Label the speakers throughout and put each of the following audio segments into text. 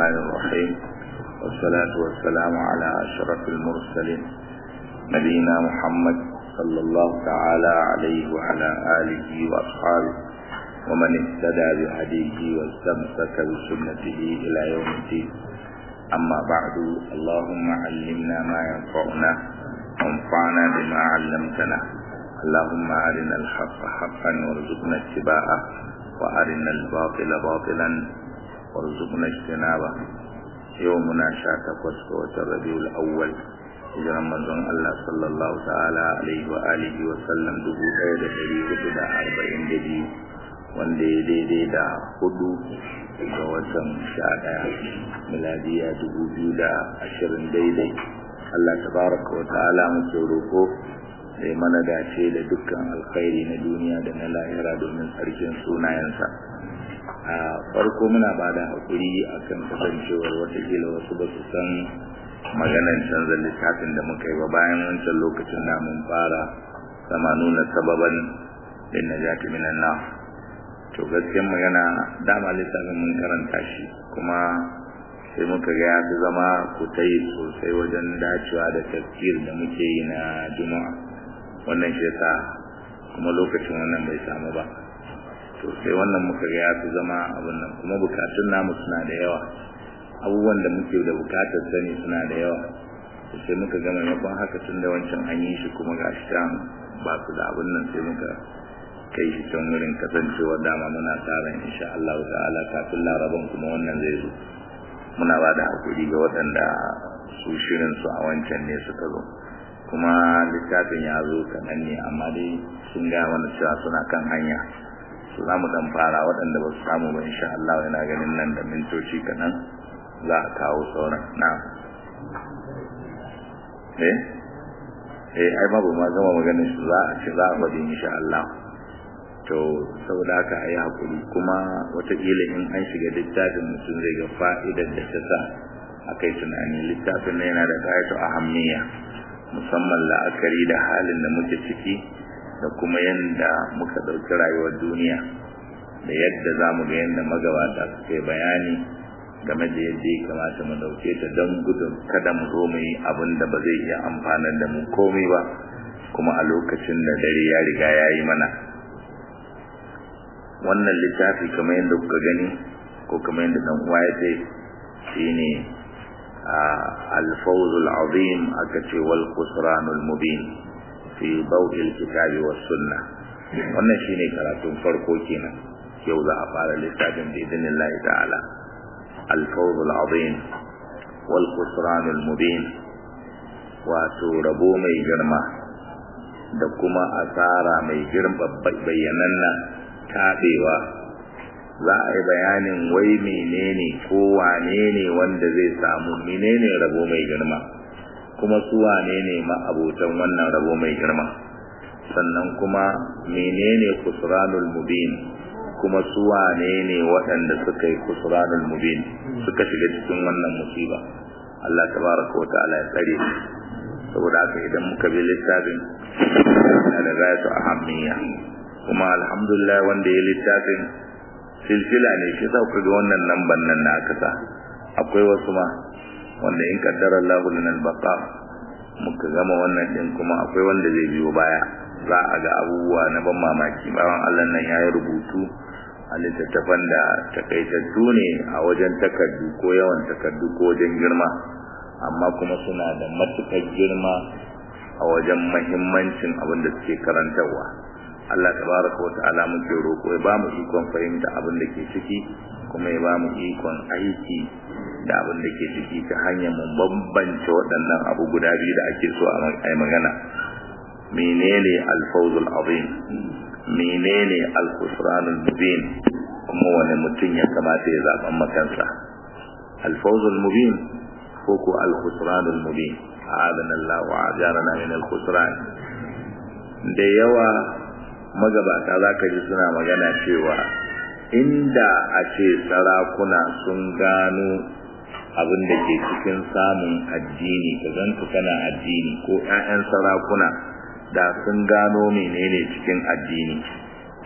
Speaker 1: الرحمن الرحيم والصلاة والسلام على أشرف المرسلين نبينا محمد صلى الله تعالى عليه وعلى آله وأصحابه ومن اهتدى بهديه واستمسك بسنته إلى يوم الدين أما بعد اللهم علمنا ما ينفعنا وانفعنا بما علمتنا اللهم أرنا الحق حقا وارزقنا اتباعه وأرنا الباطل باطلا وارزقنا اجتنابه يومنا شاتقوس وتربيع الأول hijiran manzon Allah sallallahu ta'ala alaihi wa alihi wa sallam dubu ɗaya da ɗari hudu da arba'in da biyu wanda ya daidai da hudu ga watan sha ɗaya miladiya dubu biyu da ashirin daidai Allah tabaraka wa ta'ala muke roƙo sai mana dace da dukkan alkhairi na duniya da na lahira domin tsarkin sunayensa a farko muna ba da haƙuri akan kasancewar watakila wasu ba su san maganar canza littafin da muka yi ba bayan wancan lokacin da mun fara sama nuna sababan din najati minan na to gaskiyar magana dama littafin mun karanta shi kuma sai muka ga ya fi zama kutai sosai wajen dacewa da tafsir da muke yi na juma'a wannan shi yasa kuma lokacin wannan bai samu ba to sai wannan muka ga ya fi zama abin nan kuma bukatun namu suna da yawa abubuwan da muke da bukatar sani suna da yawa sai muka ga maimakon haka tun da wancan an yi shi kuma ga shi can ba su da abin nan sai muka kai shi can wurin kasancewa dama muna tsarin insha Allah ta'ala kafin laraban kuma wannan zai zo muna ba da hakuri ga waɗanda su shirin su a wancan ne suka zo kuma littafin ya zo kaɗan ne amma dai sun gaya mana cewa suna kan hanya su za mu ɗan fara waɗanda ba su samu ba insha Allah yana ganin nan da mintoci kaɗan za a kawo sauran na eh eh ai babu ma gama maganin su za a ce za a faɗi insha Allah to saboda haka ayi hakuri kuma wataƙila in an shiga littafin mutum zai ga fa'idar da ta sa a kai tunani littafin na yana da ƙayatu ahammiya musamman la'akari da halin da muke ciki da kuma yadda muka ɗauki rayuwar duniya da yadda za mu ga yadda magabata suka yi bayani game da yadda ya kamata mu dauke ta don gudun kada mu zo mu yi abin da ba zai iya amfanar da mu komai ba kuma a lokacin da dare ya riga ya yi mana wannan littafi kamar yadda kuka gani ko kamar yadda dan uwa ya ce shine al-fawzul azim aka ce wal khusranul mubin fi dawil kitabi was sunnah wannan shine karatun farko kenan yau za a fara littafin bi idinillahi ta'ala الفوز العظيم والخسران المبين wato rabo mai girma da kuma asara mai girma bayyananna taɓewa za a yi bayanin wai menene ko wane ne wanda zai samu menene rabo mai girma kuma su wane ne ma'abotan wannan rabo mai girma sannan kuma menene kusuranul mubin kuma su wane ne waɗanda suka yi kusuranul mubin suka shiga cikin wannan musiba Allah tabaraka wa ta'ala ya tsare saboda haka idan muka bi littafin da gayatu ahammiya kuma alhamdulillah wanda ya littafin silsila ne shi sauka ga wannan lamban nan na aka sa akwai wasu ma wanda in kaddara Allah lana al-baqa muka gama wannan din kuma akwai wanda zai biyo baya za a ga abubuwa na ban mamaki bayan Allah nan ya yi rubutu a littattafan da takaitattu ne a wajen takardu ko yawan takardu ko wajen girma amma kuma suna da matukar girma a wajen mahimmancin abin da suke karantarwa Allah tabaraka wata'ala muke roƙo ya ba mu ikon fahimta abin da ke ciki kuma ya ba mu ikon aiki da abin da ke ciki ta hanyar mu bambance waɗannan abu guda biyu da ake so a magana menene alfawzul azim menene al-khusranul mubin kuma wani mutum ya kamata ya zaben makansa al-fawzul mubin ko ko al-khusranul mubin a'adana Allah wa ajarana min al-khusran da yawa magabata zaka ji suna magana cewa inda a ce sarakuna sun gano abin da ke cikin samun addini ka zantu kana addini ko 'ya'yan sarakuna da sun gano menene cikin addini to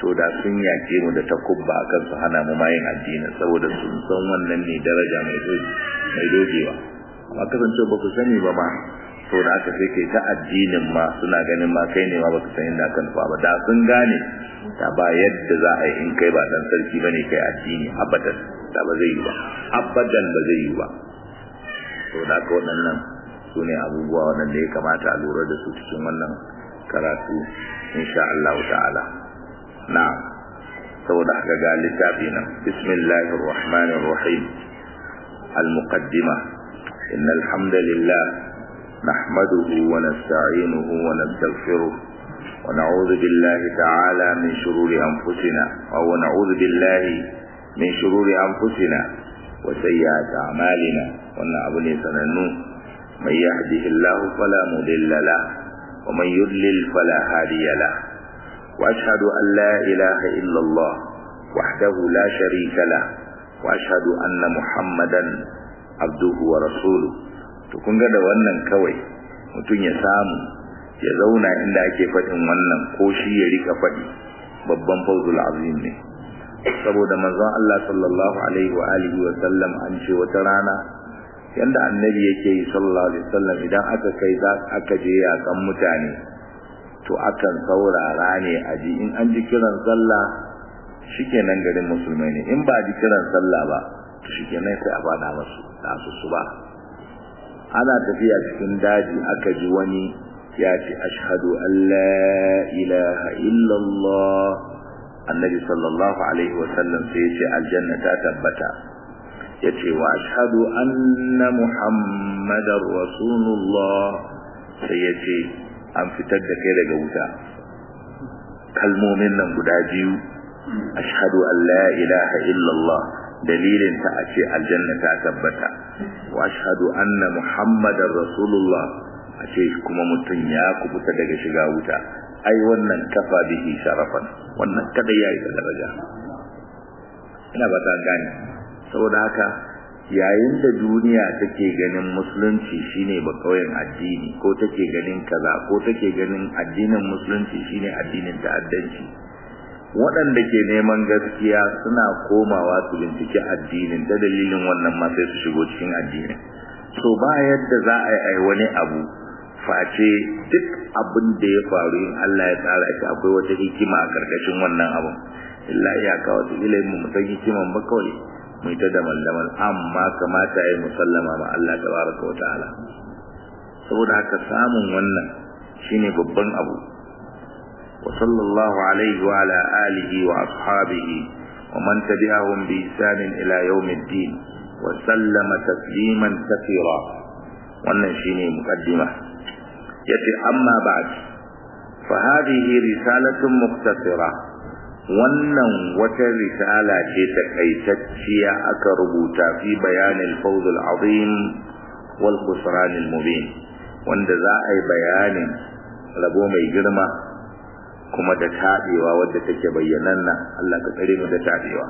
Speaker 1: to da sun yake mu da takubba akan su hana mu mayin addini saboda sun san wannan ne daraja mai doji mai dogewa amma kasance ba ku sani ba ma to da aka sai kai ta addinin ma suna ganin ma kai ne ma baka san inda kan fa ba da sun gane ta ba yadda za a yi in kai ba dan sarki bane kai addini abadan da ba zai yi ba abadan ba zai yi ba to da ka waɗannan su ne abubuwa waɗanda ya kamata a lura da su cikin wannan karatu insha Allah ta'ala na'am saboda haka ga littafi nan bismillahir rahmanir rahim al-muqaddima innal hamdalillah nahmaduhu wa nasta'inuhu wa nastaghfiruh wa na'udhu billahi ta'ala min shururi anfusina wa na'udhu billahi min shururi anfusina wa sayyiati a'malina wannan abu ne sanannu من يهده الله فلا مضل له ومن يضلل فلا هادي له وأشهد أن لا إله إلا الله وحده لا شريك له وأشهد أن محمدا عبده ورسوله tukun ga da wannan kawai mutum ya samu ya zauna inda ake faɗin wannan ko shi ya rika faɗi babban fawzul azim ne saboda manzon Allah sallallahu alaihi wa alihi wa sallam an ce wata rana yanda annabi yake yi sallallahu alaihi wasallam idan aka kai za aka je yakan mutane to akan saurara ne a ji in an ji kiran sallah shikenan garin musulmai ne in ba ji kiran sallah ba to shikenan sai a fada musu da su su ba ana tafiya cikin daji aka ji wani ya ce ashhadu an la ilaha illallah annabi sallallahu alaihi wasallam sai ya ce aljanna ta tabbata yace wa ashhadu anna muhammadar rasulullah sai yace an fitar da kai daga wuta kalmomin nan guda biyu ashhadu an la ilaha illallah dalilin ta a ce aljanna ta tabbata wa ashhadu anna muhammadar rasulullah a ce kuma mutum ya kubuta daga shiga wuta ai wannan kafa bihi sharafan wannan kada yayi da daraja ina ba ta gane saboda haka yayin da duniya take ganin musulunci shine ba kauyen addini ko take ganin kaza ko take ganin addinin musulunci shine addinin ta'addanci waɗanda ke neman gaskiya suna komawa su bincike addinin ta dalilin wannan ma sai su shigo cikin addinin so ba yadda za a yi wani abu face duk abin da ya faru in Allah ya tsara shi akwai wata hikima a karkashin wannan abin illa iyaka wata ilimin mu san hikiman ba kawai mu ta da mallaman amma kamata ya musallama ma Allah tabaraka wa ta'ala saboda haka samun wannan shine babban abu wa sallallahu alaihi wa ala alihi wa ashabihi wa man tabi'ahum bi ihsan ila yawmiddin wa sallama tasliman kathira wannan shine muqaddima yace amma ba'd fa hadhihi risalatun mukhtasira wannan wata risala ce takaitacciya aka rubuta fi bayanin fawzul azim wal khusran al mubin wanda za a yi bayanin rabo mai girma kuma da tabewa wadda take bayyananna Allah ka tsare mu da tabewa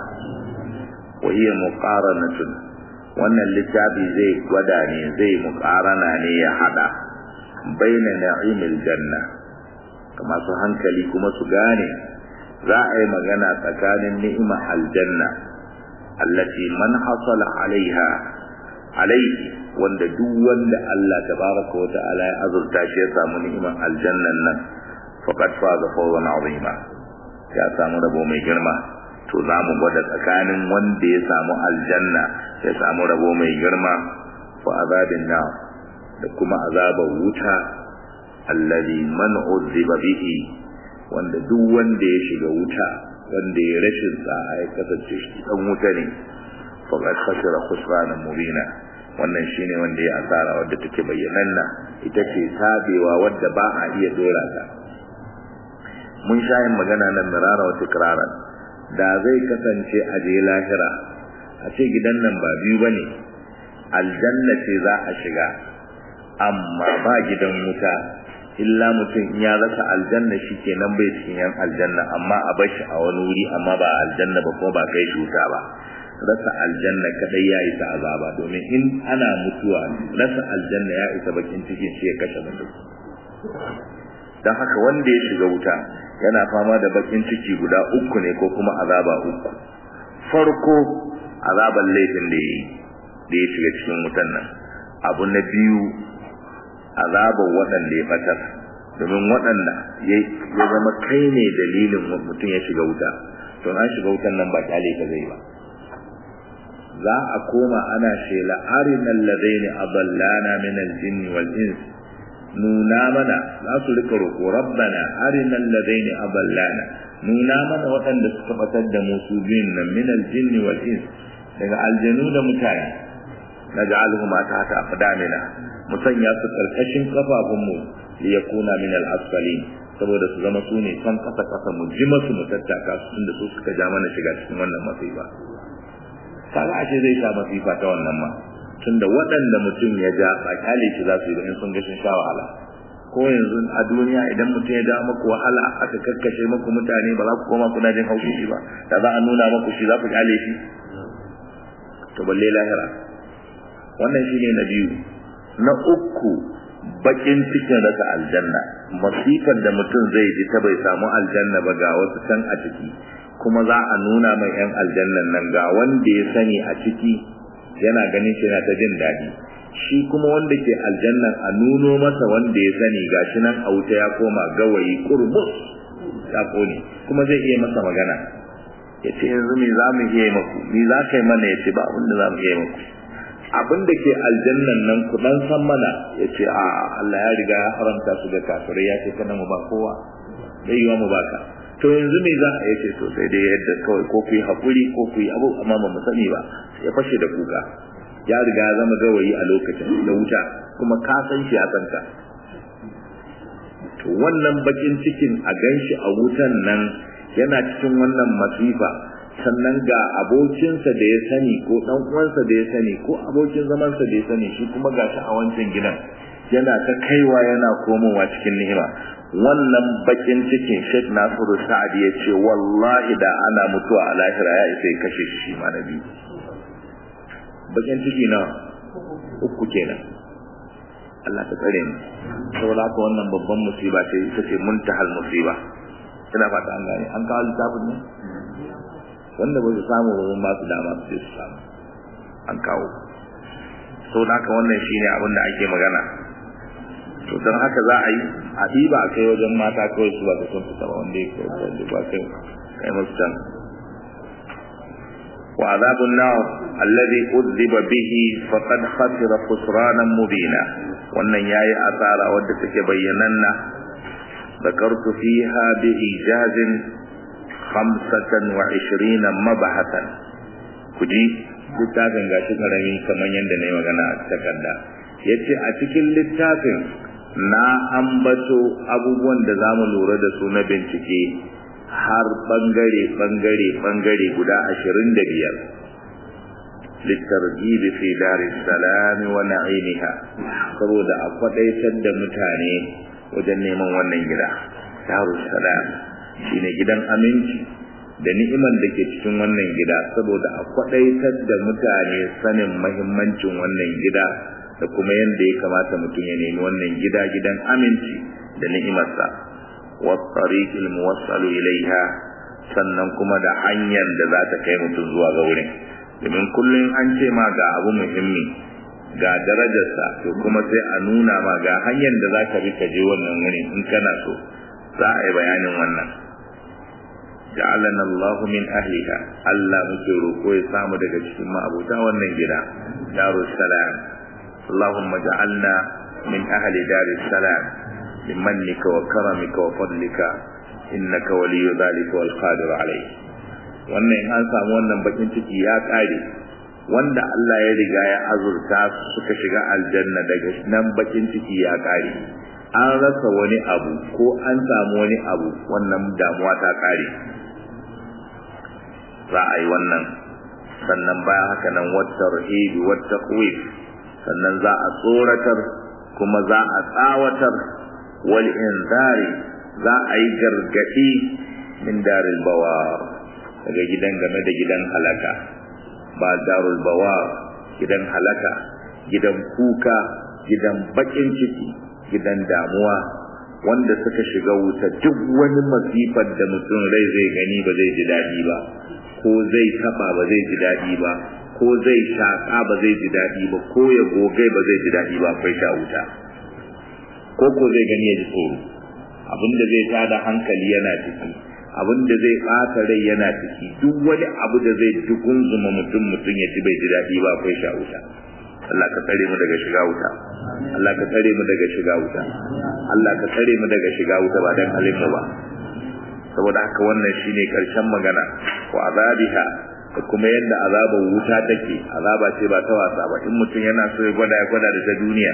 Speaker 1: wa hiya muqaranatun wannan littafi zai gwada ne zai muqarana ne ya hada baina na'imil janna kamar su hankali kuma su gane za a yi magana tsakanin ni'ima aljanna allati man hasala alaiha alaihi wanda duk wanda Allah tabaraka wa ta'ala ya azurta shi ya samu ni'iman aljannan nan faqad faza fawzan azima ya samu rabo mai girma to za mu gwada tsakanin wanda ya samu aljanna ya samu rabo mai girma fa azabin na da kuma azabar wuta allazi man uzziba bihi wanda duk wanda ya shiga wuta wanda ya rashin sa'a ya kasance shi dan wuta ne faqad khasira khusranan mubina wannan shine wanda ya asara wanda take bayyananna ita ce tabewa wadda ba a iya dora ta mun sha yin magana nan mirara wa tikraran da zai kasance a je lahira a ce gidan nan ba biyu bane aljanna ce za a shiga amma ba gidan wuta illa mutum in ya rasa aljanna shi kenan bai cikin yan aljanna amma a bashi a wani wuri amma ba aljanna ba kuma ba kai shi wuta ba rasa aljanna kadai ya isa azaba domin in ana mutuwa rasa aljanna ya isa bakin cikin shi ya kashe mutum dan haka wanda ya shiga wuta yana fama da bakin ciki guda uku ne ko kuma azaba uku farko azaban laifin da yayi da ya shiga cikin wutan nan abu na biyu azaban waɗanda ya batar domin waɗanda ya zama kai ne dalilin mutum ya shiga wuta to an shiga wutan nan ba kyale ka zai ba za a koma ana shela arinal ladaini adallana min al-jinn wal ins nuna mana za su rika roƙo rabbana arinal ladaini adallana nuna mana waɗanda suka batar da mu su biyun nan min al-jinn wal ins daga aljanu da mutane naj'aluhum tahta aqdamina musanya su karkashin kafafunmu liyakuna min al-asfalin saboda su zama su ne can kasa kasa mu ji masu mu tattaka su tunda su suka ja mana shiga cikin wannan masifa kaga ashe zai sha masifa ta wannan ma tunda waɗanda mutum ya ja ba kyale shi za su yi in sun ga shin sha wahala ko yanzu a duniya idan mutum ya ja maku wahala aka kakkashe maku mutane ba za ku koma kuna jin haushi shi ba da za a nuna maku shi za ku kyale shi to balle lahira wannan shine na biyu na uku bakin cikin rasa aljanna masifar da mutum zai ji ta bai samu aljanna ba ga wasu can a ciki kuma za a nuna mai yan aljannan nan ga wanda ya sani a ciki yana ganin shi na ta jin daɗi shi kuma wanda ke aljannan a nuno masa wanda ya sani gashi nan a wuta ya koma gawayi kurmus ya kone kuma zai iya masa magana ya ce yanzu me za mu iya maku me za ka yi mana ya ce ba abin da za mu iya maku abin da ke aljannan nan ku dan san mana ya ce a Allah ya riga ya haramta su ga kafirai ya ce kana mu ba kowa bai yiwa mu baka to yanzu me za a yace to sai dai yadda kawai ko ku yi hakuri ko ku yi abu amma ba mu sani ba ya fashe da kuka ya riga ya zama gawayi a lokacin da wuta kuma ka san shi a kanka to wannan bakin cikin a ganshi a wutan nan yana cikin wannan masifa sannan ga abokinsa da ya sani ko dan uwansa da ya sani ko abokin zamansa da ya sani shi kuma gashi a wancan gidan yana ta kaiwa yana komowa cikin ni'ima wannan bakin cikin Sheikh Nasiru Sa'ad ya ce wallahi da ana mutuwa a lahira ya isa ya kashe shi ma na biyu bakin ciki na uku kenan Allah ta tsare mu saboda haka wannan babban musiba ce ita ce muntahal musiba ina fata an gane an kawo littafin ne wanda ba su samu ba ba su dama su je su samu an kawo saboda haka wannan shine abin da ake magana to don haka za a yi a ɗiba a kai wajen mata kawai su ba ta son fita ba wanda ya kai wanda ba kai kai musu can wa azabun nar alladhi udhiba bihi faqad khasira khusranan mubina wannan yayi asara wadda take bayyananna ذكرت فيها بإيجاز خمسة وعشرين مبحثا كجي littafin gashi karami kamar yadda na yi magana a takarda ya ce a cikin littafin na ambato abubuwan da za mu lura da su na bincike har bangare bangare bangare guda ashirin da biyar littargibi fi daris salami wa na'imiha saboda a kwadaitar da mutane wajen neman wannan gida darus salam shine gidan aminci da ni'iman da ke cikin wannan gida saboda a kwadaitar da mutane sanin mahimmancin wannan gida da kuma yadda ya kamata mutum ya nemi wannan gida gidan aminci da ni'imarsa wasariqil muwassalu ilaiha sannan kuma da hanyar da za ta kai mutum zuwa ga wurin domin kullum an ce ma ga abu muhimmi ga darajarsa to kuma sai a nuna ma ga hanyar da za ka bi ka je wannan wurin in kana so za a yi bayanin wannan ja'alana Allah min ahliha Allah muke roko ya samu daga cikin ma'abuta wannan gida darus salam Allahumma ja'alna min ahli daris salam bimannika wa karamika wa fadlika innaka waliyyu dhalika wal qadir alayh wannan in an samu wannan bakin ciki ya kare wanda Allah ya riga ya azurta suka shiga aljanna daga nan bakin ciki ya kare an rasa wani abu ko an samu wani abu wannan damuwa ta kare za a yi wannan sannan bayan haka nan wata rahibi wata kuwif sannan za a tsoratar kuma za a tsawatar wal inzari za a yi gargadi min daril bawar daga gidan game da gidan halaka ba darul bawar gidan halaka gidan kuka gidan bakin ciki gidan damuwa wanda suka shiga wuta duk wani masifar da mutum rai zai gani ba zai ji daɗi ba ko zai taba ba zai ji daɗi ba ko zai shaƙa ba zai ji daɗi ba ko ya gogai ba zai ji daɗi ba akwai sha wuta ko ko zai gani ya ji tsoro abinda zai tada hankali yana ciki abinda zai ɓata rai yana ciki duk wani abu da zai dugunzuma mutum mutum ya ji bai ji daɗi ba akwai sha wuta Allah ka tsare mu daga shiga wuta Allah ka tsare mu daga shiga wuta Allah ka tsare mu daga shiga wuta ba dan halin mu ba saboda haka wannan shine karshen magana wa azabiha da kuma yadda azabar wuta take azaba ce ba ta wasa ba in mutum yana so ya gwada ya gwada da ta duniya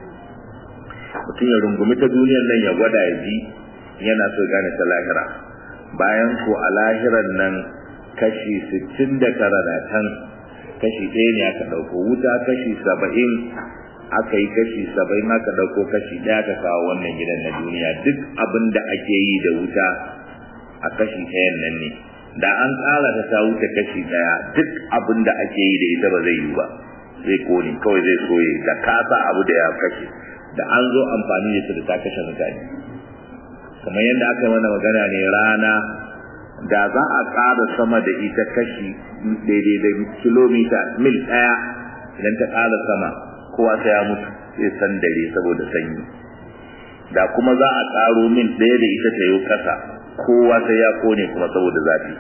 Speaker 1: mutum ya rungumi ta duniyar nan ya gwada ya ji yana so gane ta lahira bayan ko a lahiran nan kashi 69 na can kashi ɗaya ne aka ɗauko wuta kashi saba'in aka yi kashi saba'in aka ɗauko kashi ɗaya aka kawo wannan gidan na duniya duk abin da ake yi da wuta a kashi ɗayan nan ne da an ƙara ta ta wuce kashi ɗaya duk abin da ake yi da ita ba zai yi ba zai kone kawai zai soye da kasa abu da ya kashe da an zo amfani da ita da ta kashe mutane kamar yadda aka yi mana magana ne rana da za a ƙara sama da ita kashi daidai da kilomita mil ɗaya idan ta ƙara sama kowa sai ya mutu sai san dare saboda sanyi da kuma za a ƙaro mil ɗaya da ita ta yi ƙasa kowa sai ya kone kuma saboda zafi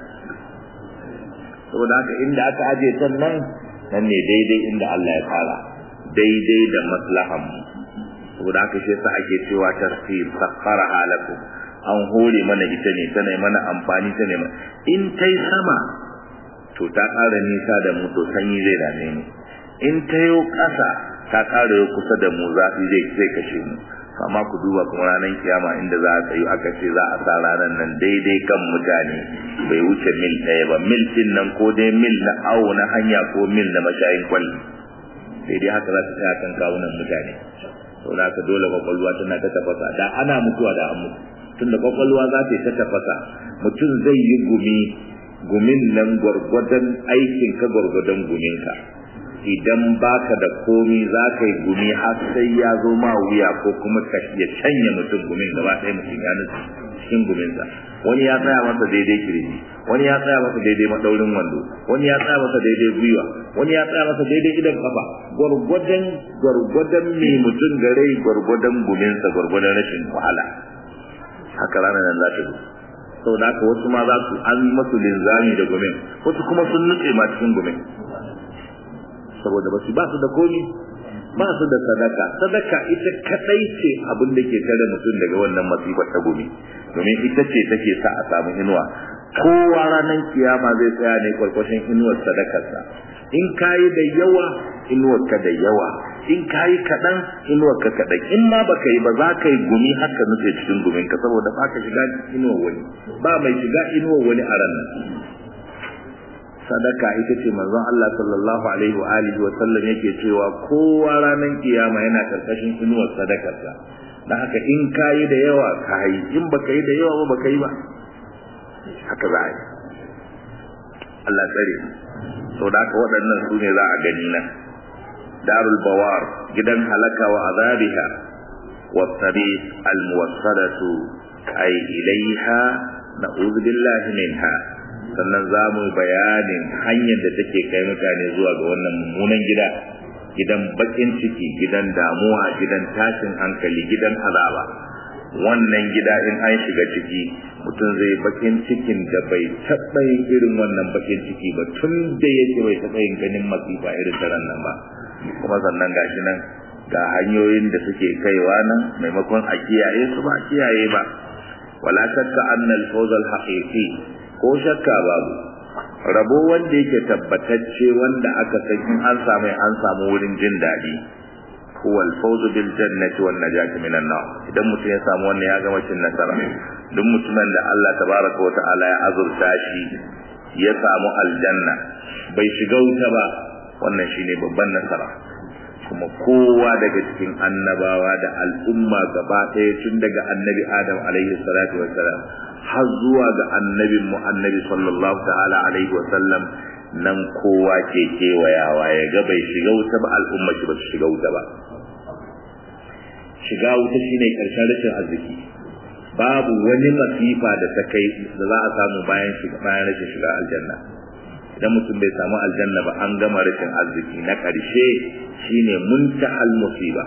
Speaker 1: saboda haka inda aka aje ta nan nan ne daidai inda Allah ya tsara daidai da maslahan mu saboda haka shi yasa ake cewa tasfir sakhara halakum an hore mana ita ne tana mana amfani ta ne in tai sama to ta ƙara nisa da mu to sanyi zai dame mu in ta yo ƙasa ta ƙara yo kusa da mu zafi zai zai kashe mu amma ku duba kuma ranar kiyama inda za a tsayu aka ce za a sa ranar nan daidai kan mutane bai wuce mil ɗaya ba mil din nan ko dai mil na awo na hanya ko mil na mashayin kwalli daidai haka za ta tsaya kan kawunan mutane sau da dole kwakwalwa tana ta tafasa da ana mutuwa da an mutu tunda kwakwalwa za ta yi ta tafasa mutum zai yi gumi gumin nan gwargwadon aikin ka gwargwadon guminka idan baka da komi za ka yi gumi har sai ya zo ma wuya ko kuma ka ya canya mutum gumin gaba ɗaya mutum ya nutsu cikin guminsa wani ya tsaya masa daidai kirji wani ya tsaya masa daidai madaurin wando wani ya tsaya masa daidai gwiwa wani ya tsaya masa daidai idan kafa gwargwadon gwargwadon mai mutum gare gwargwadon guminsa gwargwadon rashin wahala haka ranar nan za ta zo sau da haka wasu ma za su an masu linzami da gumin wasu kuma sun nutse ma cikin gumin saboda ba su ba su da komi ba su da sadaka sadaka ita kadai ce abin da ke tare mutum daga wannan masifar ta gumi domin ita ce take sa a samu inuwa kowa ranar kiyama zai tsaya ne kwarkwashin inuwar sadakarsa in kayi da yawa inuwar ka da yawa in kayi kaɗan inuwar ka kaɗan in ma baka yi ba za ka yi gumi haka nutse cikin gumin ka saboda ba ka shiga inuwar wani ba mai shiga inuwar wani a ranar sadaka ita ce manzon Allah sallallahu alaihi wa alihi wa sallam yake cewa kowa ranar kiyama yana karkashin inuwar sadakarsa dan haka in kayi da yawa kayi in baka yi da yawa ba baka yi ba haka za a yi Allah tsare sau da haka waɗannan su ne za a gani nan darul bawar gidan halaka wa azabiha wa tabiq al muwassalatu ay ilaiha na'udhu billahi minha sannan za mu bayanin hanyar da take kai mutane zuwa ga wannan mummunan gida gidan bakin ciki gidan damuwa gidan tashin hankali gidan azaba wannan gida in an shiga ciki mutum zai bakin cikin da bai taɓa yin irin wannan bakin ciki ba tun da yake bai taɓa yin ganin masifa irin ta nan ba kuma sannan gashi nan ga hanyoyin da suke kaiwa nan maimakon a kiyaye su ba a kiyaye ba wala shakka annal fawzal haqiqi ko shakka babu rabo wanda yake tabbatacce wanda aka san in an samu an samu wurin jin daɗi huwa al-fawzu bil jannati wan najati minan nar idan mutum ya samu wannan ya gama cin nasara duk mutumin da Allah tabaraka wa ta'ala ya azurta shi ya samu aljanna bai shiga wuta ba wannan shine babban nasara kuma kowa daga cikin annabawa da al'umma gaba ɗaya tun daga annabi adam alaihi salatu wassalam har zuwa ga annabin mu annabi sallallahu ta'ala alaihi wasallam nan kowa ke kewayawa ya ga bai shiga wuta ba al'umma shi ba su shiga wuta ba shiga wuta shine karshen rashin arziki babu wani masifa da ta kai da za a samu bayan shiga bayan rashin shiga aljanna idan mutum bai samu aljanna ba an gama rashin arziki na ƙarshe shine muntahal musiba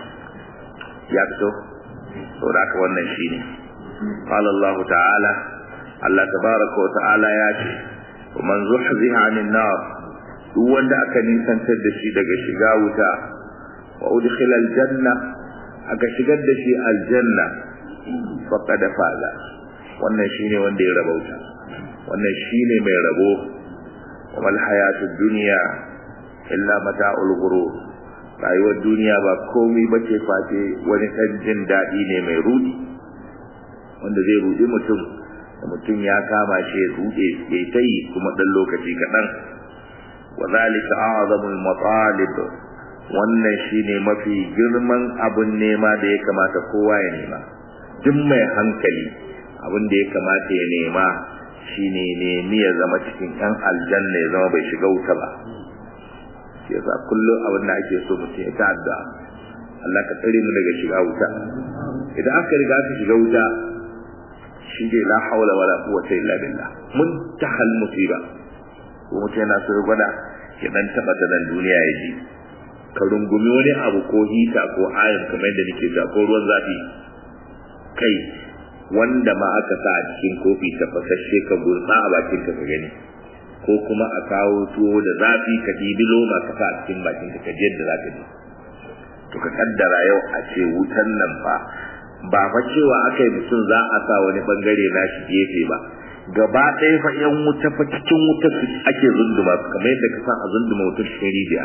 Speaker 1: ya fito saboda haka wannan shine qala Allah ta'ala Allah tabaraka wa ta'ala ya ce man zuhziha 'anil nar duk wanda aka nisantar da shi daga shiga wuta wa udkhila aljanna aka shigar da shi aljanna faqad faza wannan shine wanda ya rabauta wannan shine mai rabo wa mal hayatud dunya illa mata'ul ghurur rayuwar duniya ba komai bace face wani ɗan jin daɗi ne mai rudi wanda zai rudi mutum da mutum ya kama shi ya rude ya yi tayi kuma ɗan lokaci kaɗan wa zalika a'zamul matalib wannan shine mafi girman abun nema da ya kamata kowa ya nema duk mai hankali abin da ya kamata ya nema shine nemi ya zama cikin ɗan aljanna ya zama bai shiga wuta ba shi yasa kullum abin da ake so mutum ya ta'adda Allah ka tsare mu daga shiga wuta idan aka riga aka shiga wuta shi ne la haula wala quwwata illa billah muntahal musiba ko mutum yana so gwada ya dan taba da nan duniya ya ji ka rungumi wani abu ko hita ko ayin kamar yadda nake ta ko ruwan zafi kai wanda ma aka sa a cikin kofi tafasashe ka gurtsa a bakin ka ka gani ko kuma a kawo tuwo da zafi ka ɗibi loma ka sa a cikin bakin ka ka ji yadda za ka ji to ka kaddara yau a ce wutan nan fa ba fa cewa aka yi mutum za a sa wani bangare na shi gefe ba gaba ɗaya fa yan wuta fa cikin wuta ake zunduma su kamar yadda ka san a zunduma wutar cikin rijiya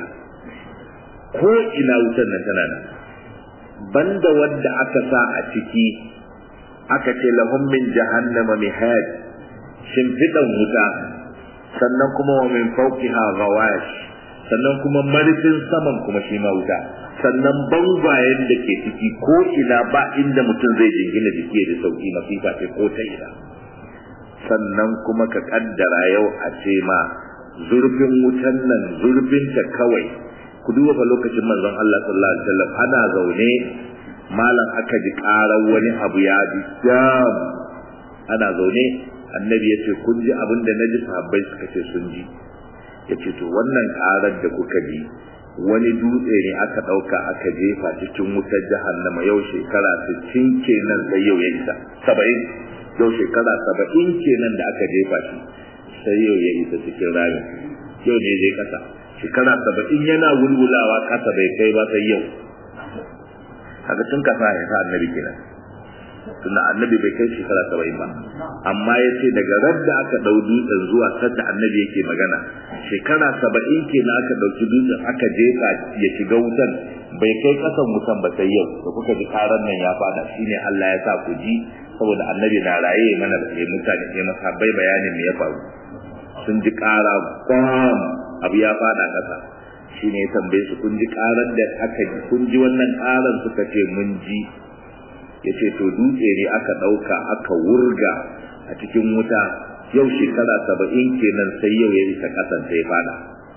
Speaker 1: ko ina wutar nan tana nan banda wadda aka sa a ciki aka ce lahum min jahannama mihad shimfiɗan wuta sannan kuma wa min fawqiha ghawash sannan kuma marfin saman kuma shi ma wuta sannan bangwayen da ke ciki ko ina ba inda mutum zai jingina jiki da sauki masifa ce ko ta ina sannan kuma ka kaddara yau a ce ma zurfin wutan nan zurfin ta kawai ku duba fa lokacin manzon Allah sallallahu alaihi wasallam ana zaune malam aka ji karar wani abu ya bi dam ana zaune annabi ya ce kun ji abin da naji sahabbai suka ce sun ji ya ce to wannan karar da kuka ji wani dutse ne aka ɗauka aka jefa cikin wutar jahannama yau shekara 60 kenan sai yau ya isa 70 yau shekara 70 kenan da aka jefa shi sai yau ya isa cikin rami yau ne zai kasa shekara 70 yana wulwulawa kasa bai kai ba sai yau haka tun kasa ya sa annabi kenan tunda annabi bai kai shekara 70 ba amma ya ce daga radda aka ɗau dutsen zuwa sadda annabi yake magana shekara saba'in kenan aka ɗauki dutsen aka jefa ya shiga wutan bai kai ƙasan wutan ba sai yau da kuka ji karan nan ya fada shine Allah ya sa ku ji saboda annabi na raye mana ya mutane ya masabbai bayanin me ya faru sun ji ƙara bam abu ya fada ƙasa shine ya tambaye su kun ji ƙaran da aka ji kun ji wannan ƙaran suka ce mun ji ya ce to dutse ne aka ɗauka aka wurga a cikin wuta yau shekara saba'in kenan sai yau ya isa ƙasan sai fada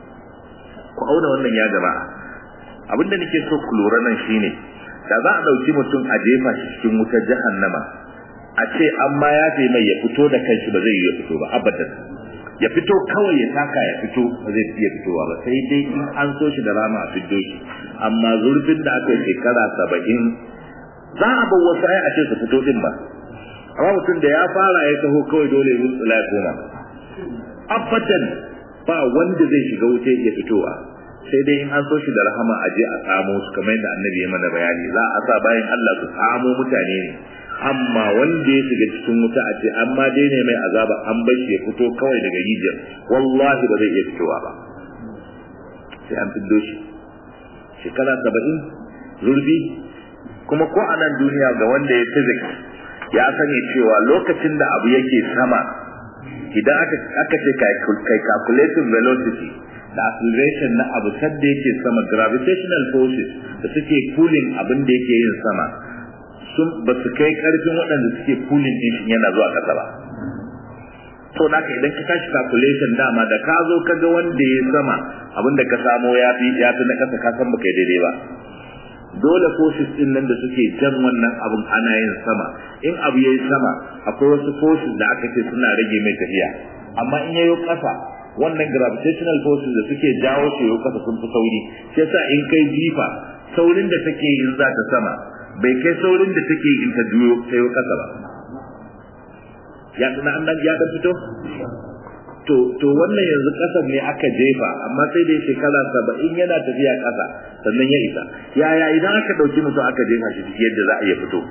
Speaker 1: ku auna wannan ya jama'a abinda nake so ku lura nan shine da za a ɗauki mutum a jefa shi cikin wutar jahannama a ce an ma ya fi mai ya fito da kanshi ba zai yi ya fito ba abadan ya fito kawai ya taka ya fito ba zai iya fitowa ba sai dai in an so shi da rama a fiddo shi amma zurfin da aka yi shekara saba'in za a bar wasu ai a ce su fito din ba amma mutum da ya fara ya taho kawai dole ya tsula ya koma abadan ba wanda zai shiga wuce ya fitowa sai dai in an so shi da rahama a je a samo su kamar yadda annabi ya mana bayani za a sa bayan Allah su samo mutane ne amma wanda ya shiga cikin wuta a ce amma dai ne mai azaba an bar shi ya fito kawai daga rijiyar wallahi ba zai iya fitowa ba sai an fiddo shi shekara saba'in zurfi kuma ko a nan duniya ga wanda ya physics ya sani cewa lokacin da abu yake sama idan aka aka ce kai calculating velocity da acceleration na abu sadda yake sama gravitational forces da suke pulling abin da yake yin sama sun ba su kai karfin waɗanda suke pulling din shi yana zuwa ƙasa ba to naka idan ka tashi calculation dama da ka zo ka ga wanda ya sama abin da ka samo ya fi ya fi na ƙasa ka san baka daidai ba dole forces din nan da suke jan wannan abun ana yin sama in abu yayi sama akwai wasu forces da aka ce suna rage mai tafiya amma in yayo kasa wannan gravitational forces da suke jawo shi yayo kasa sun fi sauri shi yasa in kai jifa saurin da take yin za ta sama bai kai saurin da take in ta juyo ta yayo kasa ba ya tuna an ya dan fito to to wannan yanzu kasar ne aka jefa amma sai dai shekara saba'in yana tafiya kasa sannan ya isa yaya idan aka dauki mutum aka jefa shi ciki yadda za a iya fito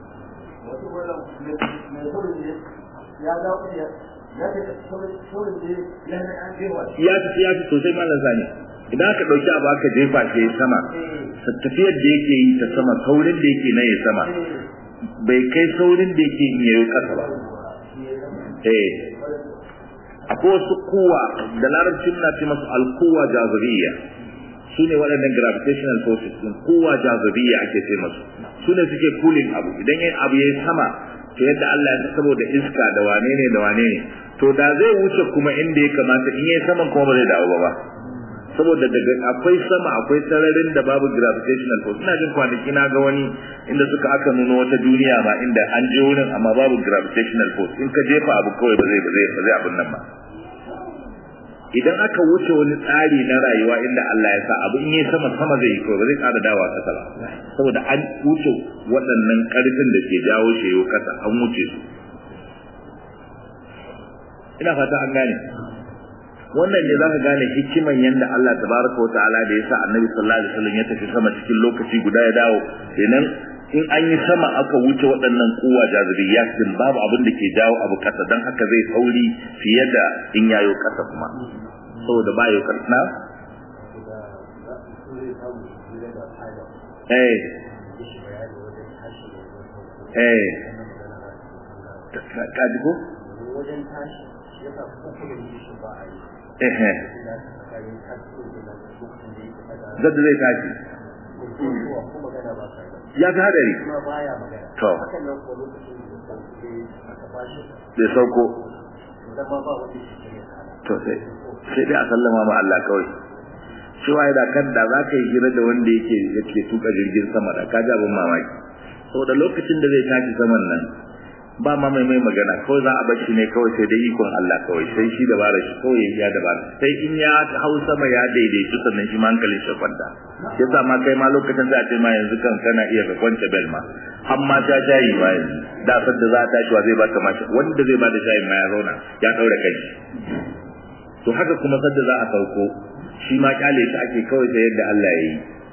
Speaker 1: ya fi ya fi sosai malam sani idan aka dauki abu aka jefa shi ya sama tafiyar da yake yi ta sama saurin da yake na ya sama bai kai saurin da yake yi ya yi kasa ba eh akwai wasu kowa da larabcin na ce masu alkowa jazariya su ne waɗannan gravitational forces din kowa jazariya ake ce masu su ne suke cooling abu idan yin abu ya yi sama ta yadda Allah ya saboda iska da wane ne da wane ne to da zai wuce kuma inda ya kamata in yi saman kuma ba zai dawo ba ba saboda daga akwai sama akwai sararin da babu gravitational force ina jin kwanaki na ga wani inda suka aka nuno wata duniya ma inda an je wurin amma babu gravitational force in ka jefa abu kawai ba zai ba zai ba zai abin nan ba idan aka wuce wani tsari na rayuwa inda Allah ya sa abu in yi sama sama zai yi kawai ba zai ƙara dawa kasa ba saboda an wuce waɗannan ƙarfin da ke jawo shi yau kasa an wuce su ina fata an gane wannan ne zaka gane hikiman yanda Allah tabaraka wa ta'ala da yasa Annabi sallallahu alaihi wasallam ya tafi sama cikin lokaci guda ya dawo kenan in an yi sama aka wuce waɗannan kuwa jazibiyat din babu abin da ke jawo abu kasa dan haka zai sauri fiye da in yayo kasa kuma saboda ba yau kasa eh eh ka ji ko
Speaker 2: wajen tashi yasa kokolin shi ba a yi
Speaker 1: ehe zadda zai tashi ya fi hadari to bai sauko to sai sai dai a sallama ma Allah kawai cewa da kan da za ka yi hira da wanda yake yake tuka jirgin sama da ka abin mamaki saboda lokacin da zai tashi saman nan ba ma mai mai magana kawai za a bar shi ne kawai sai dai ikon Allah kawai sai shi da bara shi kawai ya da bara sai in ya hau sama ya daidaitu sannan shi ma hankalin shi kwanta yasa ma kai ma lokacin za a ce ma yanzu kan kana iya ka kwance bel ma amma ta shayi ma yanzu da sadda za a tashi wa zai baka mashi wanda zai bada shayi ma ya zauna ya daura kai to haka kuma sadda za a sauko shi ma kyale shi ake kawai sai yadda Allah ya yi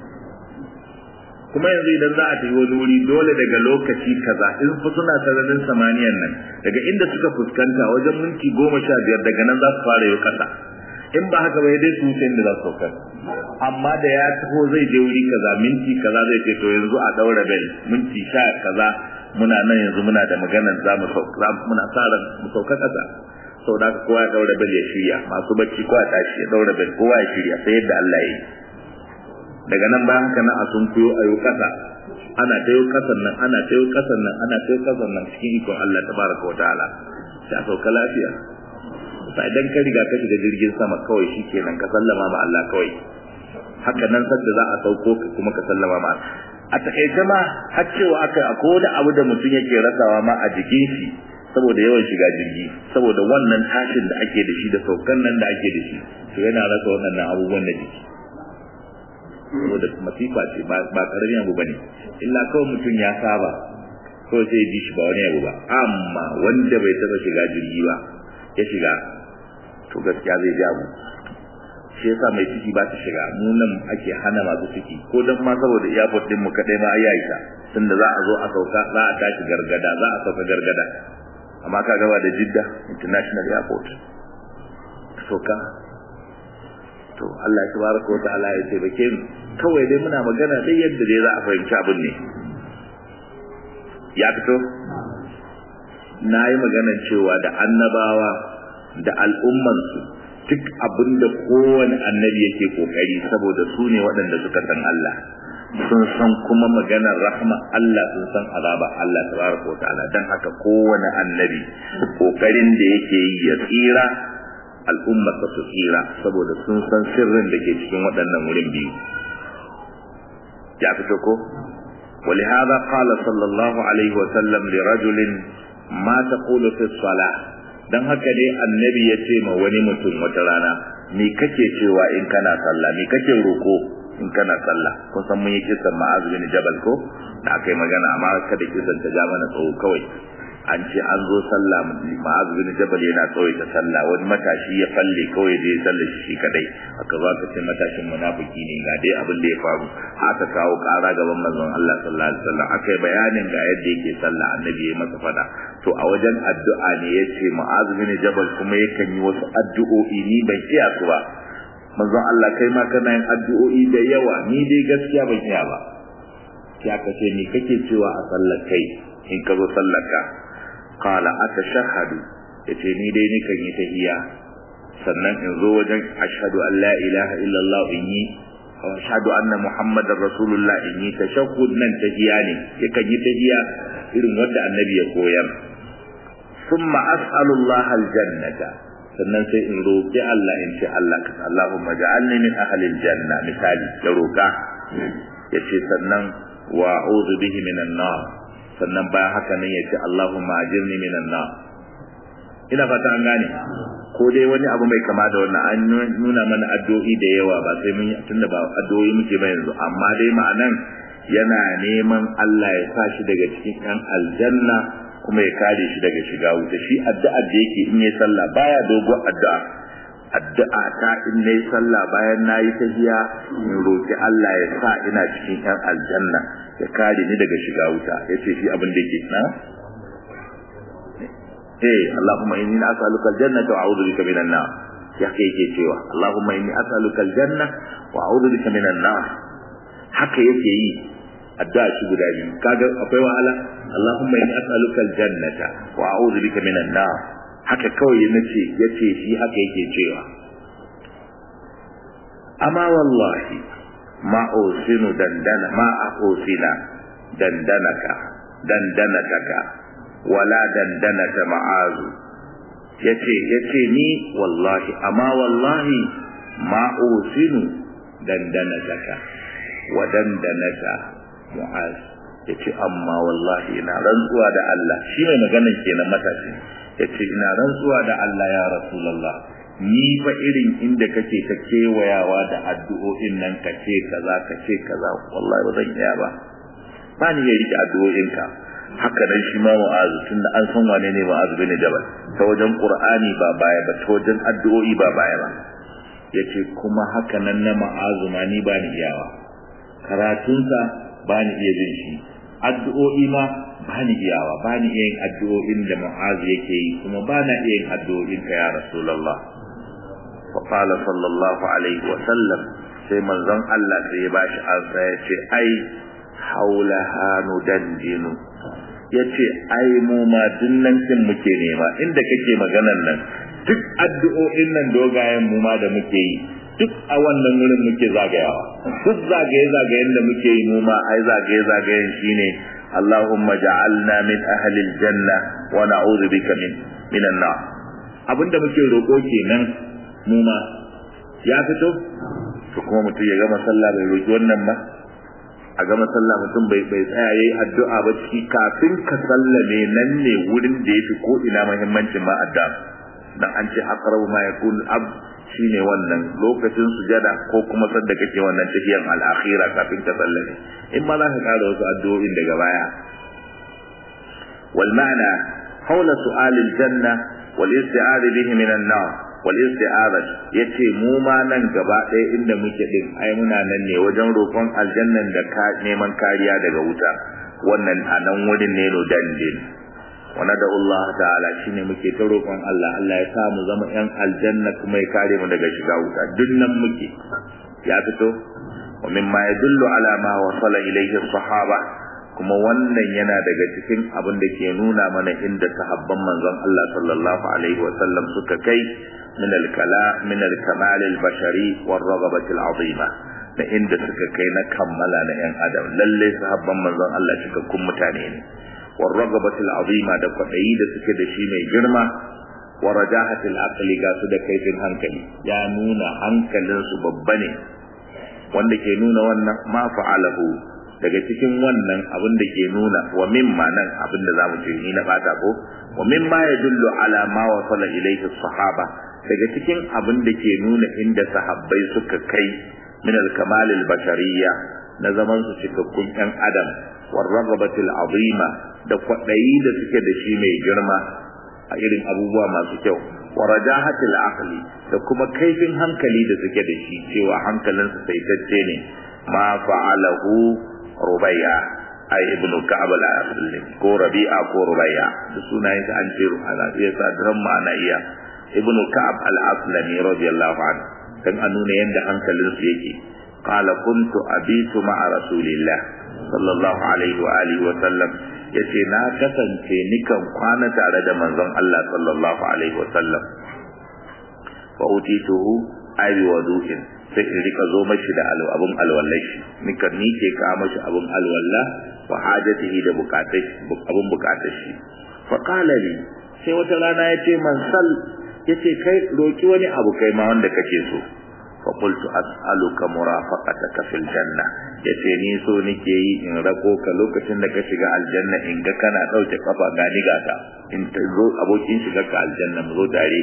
Speaker 1: kuma yanzu idan za a tafi wani wuri dole daga lokaci kaza in fi suna sararin samaniyan nan daga inda suka fuskanta wajen minti goma sha biyar daga nan za su fara yau kasa in ba haka ba ya dai su wuce inda za su saukar amma da ya taho zai je wuri kaza minti kaza zai ce to yanzu a daura bel minti sha kaza muna nan yanzu muna da maganar za mu sauka muna sa ran mu sauka kasa sau da kowa ya daura bel ya shirya masu bacci kowa ya tashi ya daura bel kowa ya shirya sai yadda Allah ya yi daga nan bayan haka na a sun kuyo a yau kasa ana ta yau kasan nan ana ta yau kasan nan ana ta yau kasan nan cikin ikon Allah tabaraka wa ta'ala sai a sauka lafiya sai idan ka riga ka shiga jirgin sama kawai shikenan ka sallama ma Allah kawai haka nan sadda za a sauko ka kuma ka sallama ma a takaice ma har cewa aka akwai wani abu da mutum yake rasawa ma a jikin shi saboda yawan shiga jirgi saboda wannan tashin da ake da shi da saukan nan da ake da shi to yana rasa waɗannan abubuwan da jiki saboda masifa ce ba karamin abu bane illa kawai mutum ya saba kawai sai ji shi ba wani abu ba amma wanda bai taba shiga jirgi ba ya shiga to gaskiya zai ji abu shi yasa mai ciki ba ta shiga mu nan ake hana masu ciki ko dan ma saboda airport din mu kadai ma ayi aisha tunda za a zo a sauka za a tashi gargada za a sauka gargada amma ka gaba da jidda international airport sauka to Allah tabaraka wa ta'ala ya ce bake mu kawai dai muna magana dai yadda dai za a fahimci abin ne ya fito na yi maganar cewa da annabawa da al'ummansu duk abin da kowane annabi yake kokari saboda su ne waɗanda suka san Allah sun san kuma maganar rahma Allah sun san azaba Allah tabaraka wa ta'ala dan haka kowane annabi kokarin da yake yi ya tsira al'ummar su tsira saboda sun san sirrin da ke cikin waɗannan wurin biyu ya fito ko ولهذا قال صلى الله عليه وسلم لرجل ما تقول في الصلاة dan haka dai annabi ya ce ma wani mutum wata rana me kake cewa in kana sallah me kake roko in kana sallah kun san mun yi kisan ma'az bin jabal ko da aka yi magana amma kada kisan ta ja mana tsawo kawai an ce an zo sallah ma'az bin jabal yana tsawaita sallah wani matashi ya falle kawai da ya sallah shi kadai aka zo aka ce matashin munafiki ne ga dai abin da ya faru aka kawo kara gaban manzon Allah sallallahu alaihi wasallam aka yi bayanin ga yadda yake sallah annabi ya masa fada to a wajen addu'a ne yace ma'az bin jabal kuma yakan yi wasu addu'o'i ni ban iya su ba manzon Allah kai ma kana yin addu'o'i da yawa ni dai gaskiya ban iya ba sai aka ce ni kake cewa a sallar kai in ka zo sallar ka qala atashahhadu yace ni dai nikan yi tahiyya sannan in zo wajen ashhadu an la ilaha illallah in yi ashhadu anna muhammadar rasulullah in yi tashahhud nan tahiyya ne yakan yi tahiyya irin wanda annabi ya koyar thumma as'alullah aljannata sannan sai in roƙi Allah in ce Allah ka Allahumma ja'alni min ahli aljanna misali ya roƙa yace sannan wa a'udhu bihi minan nar sannan bayan haka nan yace Allahumma ajirni minan nar ina fata an gane ko dai wani abu mai kama da wannan an nuna mana addu'o'i da yawa ba sai mun tunda ba addu'o'i muke ba yanzu amma dai ma'anan yana neman Allah ya sa shi daga cikin ɗan aljanna kuma ya kare shi daga shiga wuta shi addu'a da yake in yayi sallah baya dogon addu'a addu'a ta in nayi sallah bayan nayi tahiya in roki Allah ya sa ina cikin ɗan aljanna ya kare ni daga shiga wuta yace shi abin da yake na eh Allahumma inni as'aluka aljannata wa a'udhu bika minan nar ya kai yake cewa Allahumma inni as'aluka aljanna wa a'udhu bika minan nar haka yake yi addu'a shi guda biyu kaga akwai wahala Allahumma inni as'aluka aljannata wa a'udhu bika minan nar haka kawai nace yace shi haka yake cewa amma wallahi ma usinu dandana ma usina dandanaka dandanataka wala dandanata ma'azu yace yace ni wallahi amma wallahi ma usinu dandanataka wa dandanata mu'az yace amma wallahi ina rantsuwa da Allah shi mai maganan kenan matashi yace ina rantsuwa da Allah ya rasulullah ni fa irin inda kake ta kewayawa da addu'o'in nan ka ce kaza ka ce kaza wallahi ba zan iya ba ba ni ya rike addu'o'inka haka nan shi ma mu'azu tunda an san wane ne mu'azu bin jabal ta wajen qur'ani ba baya ba ta wajen addu'o'i ba baya ba yace kuma haka nan na mu'azu ma ni ba ni iyawa karatunsa ba ni iya jin shi addu'o'i ma ba ni iyawa ba ni iya yin addu'o'in da mu'azu yake yi kuma ba na iya yin addu'o'in ka ya rasulullah fa qala sallallahu alaihi wa sallam sai manzon Allah sai ya bashi ansa ya ce ai haula hanu dandinu ya ce ai mu ma dinnan kin muke nema inda kake maganan nan duk addu'o'in nan dogayen mu ma da muke yi duk a wannan wurin muke zagayawa duk zagaye zagayen da muke yi mu ma ai zagaye zagayen shine Allahumma ja'alna min ahli aljanna wa na'udhu bika min minan nar abinda muke roko kenan mu ma ya fito to kuma mutum ya gama sallah bai roki wannan ba a gama sallah mutum bai bai tsaya yayi addu'a ba ciki kafin ka sallame nan ne wurin da yafi ko ina muhimmancin ma addu'a dan an ce aqrabu ma yakun ab shine wannan lokacin sujada ko kuma sadda kake wannan tafiyan al-akhira kafin ka sallame in ma za ka kara wasu addu'o'in daga baya wal ma'na hawla su'al al-janna wal isti'adha bihi min an-nar wal isti'adha yace mu ma nan gaba ɗaya inda muke din ai muna nan ne wajen roƙon aljannan da ka neman kariya daga wuta wannan a nan wurin ne no dandin wa da Allah ta'ala shine muke ta roƙon Allah Allah ya sa mu zama ƴan aljanna kuma ya kare mu daga shiga wuta duk nan muke ya fito wa mimma yadullu ala ma wasala ilayhi sahaba kuma wannan yana daga cikin abin da ke nuna mana inda sahabban manzon Allah sallallahu alaihi wa sallam suka kai min al-kala min al-kamal al-bashari war raghabati al-azima da inda suka kai na kammala na yan adam lalle sahabban manzon Allah cikakkun mutane ne war raghabati al-azima da kwadayi da suke da shi mai girma wa rajahati al-aqli ga su da kaifin hankali ya nuna hankalin su babba ne wanda ke nuna wannan ma fa'alahu daga cikin wannan abin da ke nuna wa mimma nan abin da zamu ce ni na bata ko wa mimma yadullu ala ma wasala ilayhi sahaba daga cikin abin da ke nuna inda sahabbai suka kai min al-kamal al-bashariyya na zaman su cikakkun ɗan adam war ragabatil azima da kwaɗayi da suke da shi mai girma a irin abubuwa masu kyau wa rajahatil aqli da kuma kaifin hankali da suke da shi cewa hankalinsu saitacce ne ma fa'alahu rubayya ai ibnu ka'ab al-asli ko rabi'a ko rubayya da sunayen sa an ce ana iya sa dran ma'ana iya ibnu ka'ab al-aslami radiyallahu anhu dan a nuna yanda hankalinsu yake qala kuntu abitu ma'a rasulillah sallallahu alaihi wa alihi wa sallam yace na kasance nikan kwana tare da manzon Allah sallallahu alaihi wa sallam fa utituhu ay wudu'in sai in rika zo mashi da abun alwallashi nika ni ke ka mashi abun alwalla wa hajatihi da bukatai abun bukatar shi fa qala li sai wata rana yace man sal yace kai roki wani abu kai ma wanda kake so fa qultu as'aluka murafaqataka fil janna yace ni so nike yi in rako ka lokacin da ka shiga aljanna in ga kana dauke kafa ga ni ga ka in ta zo abokin shiga ka aljanna mu zo tare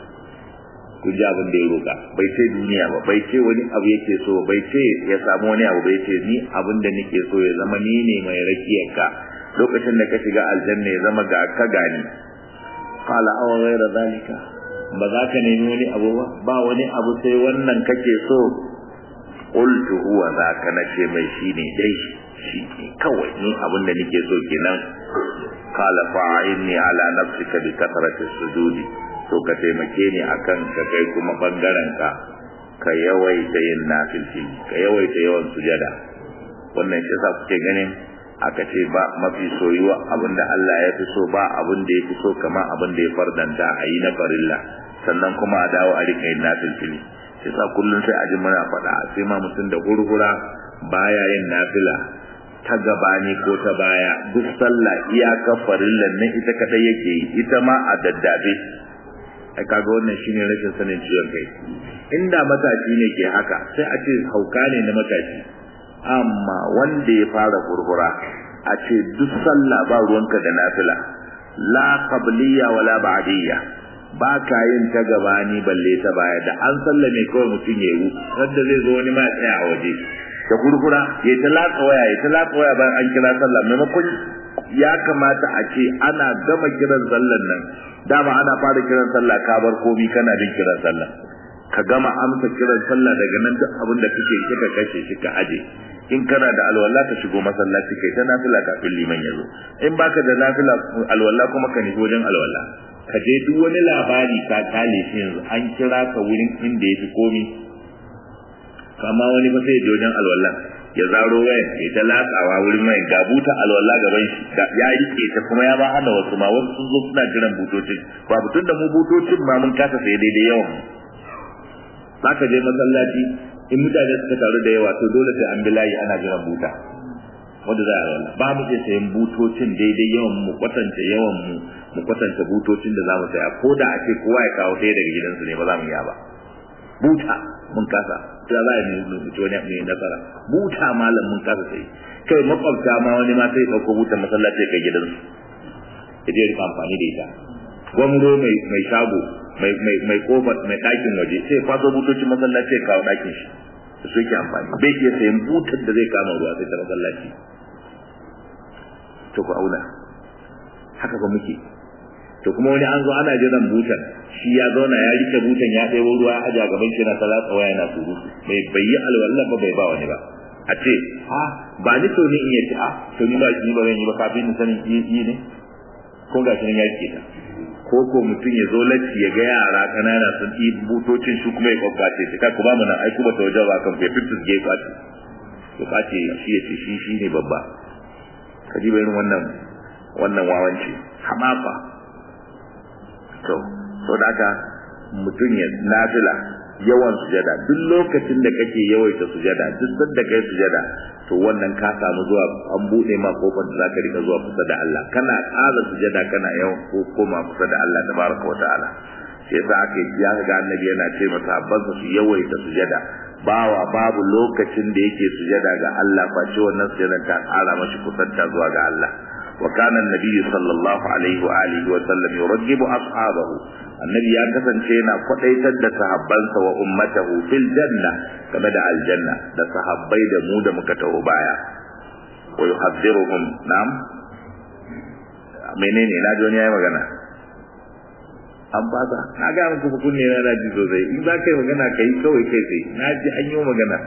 Speaker 1: ku ji abin da ya roka bai ce duniya ba bai ce wani abu yake so bai ce ya samu wani abu bai ce ni abin da nake so ya zama ni ne mai rakiyar ka lokacin da ka shiga aljanna ya zama ga ka gani qala aw ghayra zalika ba za ka nemi wani abu ba ba wani abu sai wannan kake so qultu huwa zaka nace mai shine dai shi ne kawai ni abin da nake so kenan qala fa'inni ala nafsika bi kathrati sujudi to ka taimake ni akan ka kai kuma bangaren ka ka yawaita yin nafilci ka yawaita yawan sujada wannan shi yasa kuke ganin aka ce ba mafi soyuwa abinda Allah ya fi so ba abin da ya fi so kamar abin da ya fardanta a yi na farilla sannan kuma a dawo a rika yin nafilfili sai sa kullum sai a ji muna faɗa sai ma mutum da hurhura baya yin nafila ta gabani ko ta baya duk sallah iyaka farillan nan ita kadai yake yi ita ma a daddabe ai kaga wannan shine rashin sanin ciwon kai inda matashi ne ke haka sai a ce hauka ne na matashi amma wanda ya fara hurhura a ce duk sallah ba ruwanka da nafila la qabliya wala ba'diyya ba ka yin ta gabani balle ta baya da an sallame kawai mutum ya yi wanda zai zo wani ma ya tsaya a waje da kurkura ya ta latsa waya ya ta latsa waya bayan an kira sallah maimakon ya kamata a ce ana gama kiran sallan nan dama ana fara kiran sallah ka bar komi kana bin kiran sallah ka gama amsa kiran sallah daga nan duk abin da kake kika kashe shi ka aje in kana da alwala ka shigo masallaci kai ta nafila kafin liman ya zo in baka da nafila alwala kuma ka nufi wajen alwala ka je duk wani labari ka kale shi yanzu an kira ka wurin inda yafi komi kama wani ba sai wajen alwala ya zaro wayan ya ta latsawa wurin mai ga buta alwala gaban shi ya rike ta kuma ya ba hana wasu ma wasu sun zo suna jiran butocin ba butun da mu butocin ma mun kasa sai daidai yawan za ka je masallaci in mutane suka taru da yawa to dole sai an bi layi ana jiran buta wanda za a alwala ba mu iya sayan butocin daidai yawan mu kwatanta yawan mu mu kwatanta butocin da za mu saya ko da a ce kowa ya kawo ɗaya daga gidansu ne ba za mu iya ba buta mun kasa da za a yi mutu wani mai nasara buta malam mun kasa sai kai makwabta ma wani ma sai ɗauko butan masallaci kai gidansu ya je rika amfani da ita gwamro mai shago mai mai mai kofar mai ɗakin waje sai kwaso butocin masallaci ya kawo ɗakin shi da su yake amfani bai iya sayan butar da zai kama ruwa sai ta masallaci to ku auna haka ba muke to kuma wani an zo ana jiran butan shi ya zauna ya rike butan ya ɗebo ruwa ya aja gaban shi na talata waya yana surutu bai bai yi alwala ba bai ba wani ba a ce ha ba ni to ni in yace a to ni ba ni ba zan yi ba kafin ni sanin yi ne ko ga shi ya rike ta ko ko mutum ya zo lacci ya ga yara kanana sun yi butocin shi kuma ya kwakwace shi kai ku ba mu nan ai kuma ta wajen ba kan fe fitus ge kwace to kwace shi ya ce shi shi ne babba ka ji bayan wannan wannan wawanci hamafa to so da haka mutum ya nafila yawan sujada duk lokacin da kake yawaita sujada duk sanda kai sujada to wannan ka samu zuwa an bude ma kofar da zaka rika zuwa kusa da Allah kana ƙara sujada kana yawan ko koma kusa da Allah tabaraka wataala sai sa aka ya ga annabi yana ce masa abbansa su yawaita sujada bawa babu lokacin da yake sujada ga Allah face wannan sujada ta ƙara mashi kusanta zuwa ga Allah wa kana annabi sallallahu alaihi wa alihi wa sallam yurghibu ashabahu annabi ya kasance yana kwadaitar da sahabbansa wa ummatahu fil janna game da aljanna da sahabbai da mu da muka taho baya wa yuhaddiruhum nam menene na ji wani yayi magana an fasa na ga muku fa kunne na ji sosai in za ka yi magana ka yi kawai kai sai na ji an yi magana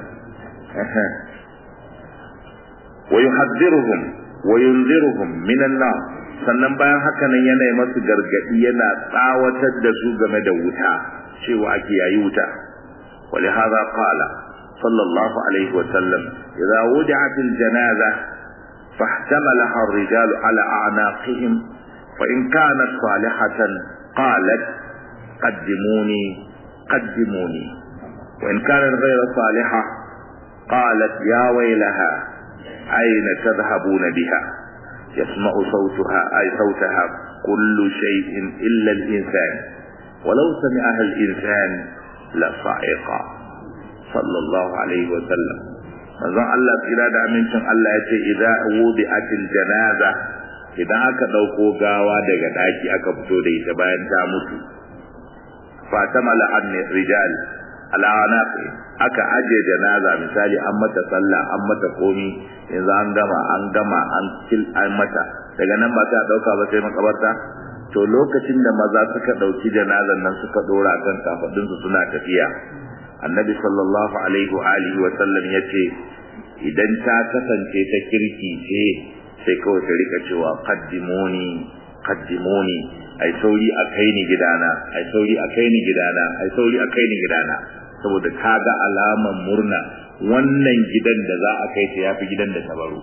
Speaker 1: wa yuhaddiruhum wa yunziruhum minan nar sannan bayan haka nan yana yi masu gargadi yana tsawatar da su game da wuta cewa ake yayi wuta ولهذا قال صلى الله عليه وسلم إذا وضعت الجنازة فاحتملها الرجال على أعناقهم فإن كانت صالحة قالت قدموني قدموني وإن كانت غير صالحة قالت يا ويلها أين تذهبون بها يسمع صوتها أي صوتها كل شيء إلا الإنسان ولو سمعها الإنسان لصعق صلى الله عليه وسلم manzon Allah tsira da amincin Allah ya ce idza wudi'atil janaza idan aka dauko gawa daga daki aka fito da ita bayan ta mutu fatamala an rijal ala aka aje janaza misali an mata sallah an mata komi yanzu an gama an gama an kil an mata daga nan ba ta dauka ba sai makabarta to lokacin da maza suka dauki janazan nan suka dora kan kafadun su suna tafiya annabi sallallahu alaihi wa alihi wa sallam yace idan ta kasance ta kirki ce sai kawai ta rika cewa qaddimuni qaddimuni ai sauri a kai ni gidana ai sauri a kai ni gidana ai sauri a kai ni gidana saboda kaga alaman murna wannan gidan da za a kai ta yafi gidan da ta baro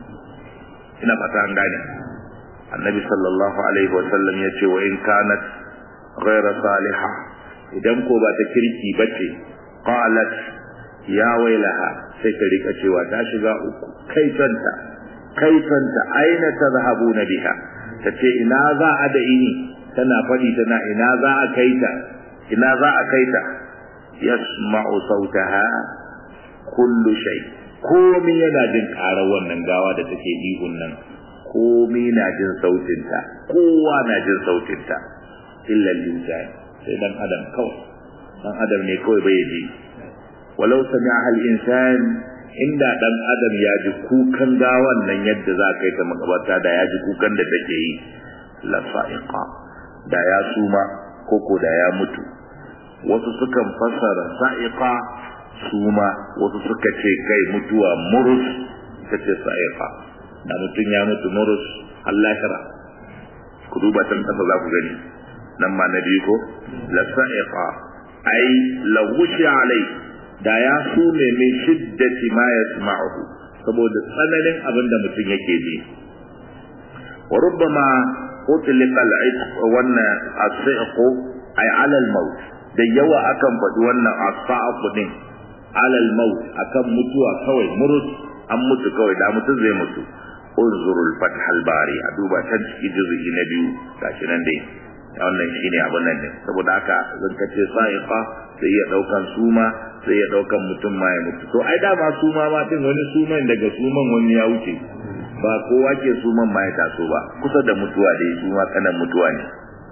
Speaker 1: ina fata an gane annabi sallallahu alaihi wa sallam yace wa in kanat ghayra salihah idan ko ba ta kirki bace qalat ya wailaha sai ta rika cewa ta shiga uku kai tanta kai tanta aina tadhhabuna biha tace ina za a da ini tana fadi tana ina za a kai ta ina za a kai ta yasma'u sautaha kullu shay komai yana jin karar wannan gawa da take ihun nan komai na jin sautinta kowa na jin sautinta illa al-insan sai dan adam kawai dan adam ne kawai bai ji walau sami'a al-insan inda dan adam ya ji kukan gawan nan yadda za ka yi ta makabarta da ya ji kukan da take yi la sa'iqa da ya suma koko da ya mutu wasu sukan fasara sa'iqa suma wasu suka ce kai mutuwa murus ta ce sa'iqa da mutum ya mutu murus Allah ku duba tan tafa za ku gani nan ma na biyu ko la sa'iqa ai la wushi alai da ya sume min shiddati ma yasma'uhu saboda tsananin abin da mutum yake ji wa rubbama utliqa al-itq wannan as-si'q ay 'ala al-maut da yawa akan faɗi wannan as-sa'q din 'ala al-maut akan mutuwa kawai murus an mutu kawai da mutum zai mutu unzurul fath al-bari a duba can ciki juz'i na biyu gashi nan dai wannan shine abin nan ne saboda haka zan kace sa'iqa sai ya daukan suma sai ya daukan mutum ma ya mutu to ai dama suma ma din wani suman daga suman wani ya wuce ba kowa ke suman ma ya taso ba kusa da mutuwa da suma kanan mutuwa ne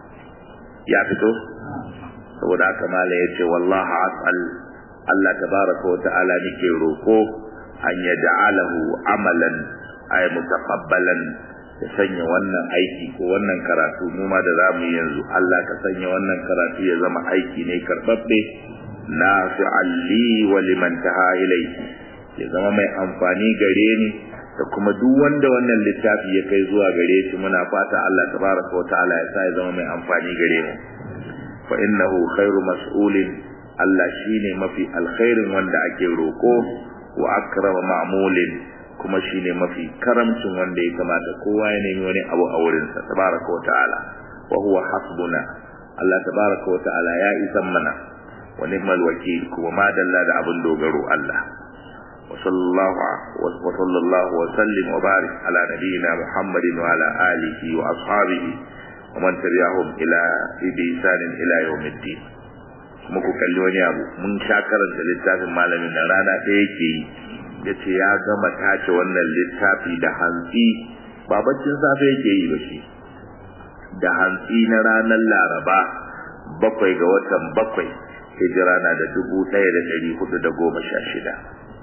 Speaker 1: ya fito saboda haka mala ya ce wallahi as'al Allah tabaraka wa ta'ala nake roko an yaj'alahu amalan ay mutaqabbalan ya sanya wannan aiki ko wannan karatu mu ma da zamu yi yanzu Allah ka sanya wannan karatu ya zama aiki ne karbabbe nafi'an li wa liman taha ilayhi ya zama mai amfani gare ni da kuma duk wanda wannan littafi ya kai zuwa gare shi muna fata Allah tabaraka wa ta'ala ya sa ya zama mai amfani gare mu fa innahu khairu mas'ulin Allah shine mafi alkhairin wanda ake roko wa akrama ma'mulin kuma shine mafi karamcin wanda ya kamata kowa ya nemi wani abu a wurinsa tabaraka wa ta'ala wa huwa hasbuna Allah tabaraka wa ta'ala ya isan mana wa ni'mal wakil kuma ma dalla da abin dogaro Allah wa sallallahu wa sallallahu wa sallim wa barik ala nabiyyina Muhammadin wa ala alihi wa ashabihi ومن تبعهم إلى بإحسان إلى يوم الدين muku kalli wani abu mun sha karanta littafin malamin da rana ɗaya yake yi ya ce ya gama tace wannan littafi da hantsi ba baccin safe yake yi ba shi da hantsi na ranar laraba bakwai ga watan bakwai hijira na da dubu ɗaya da ɗari hudu da goma sha shida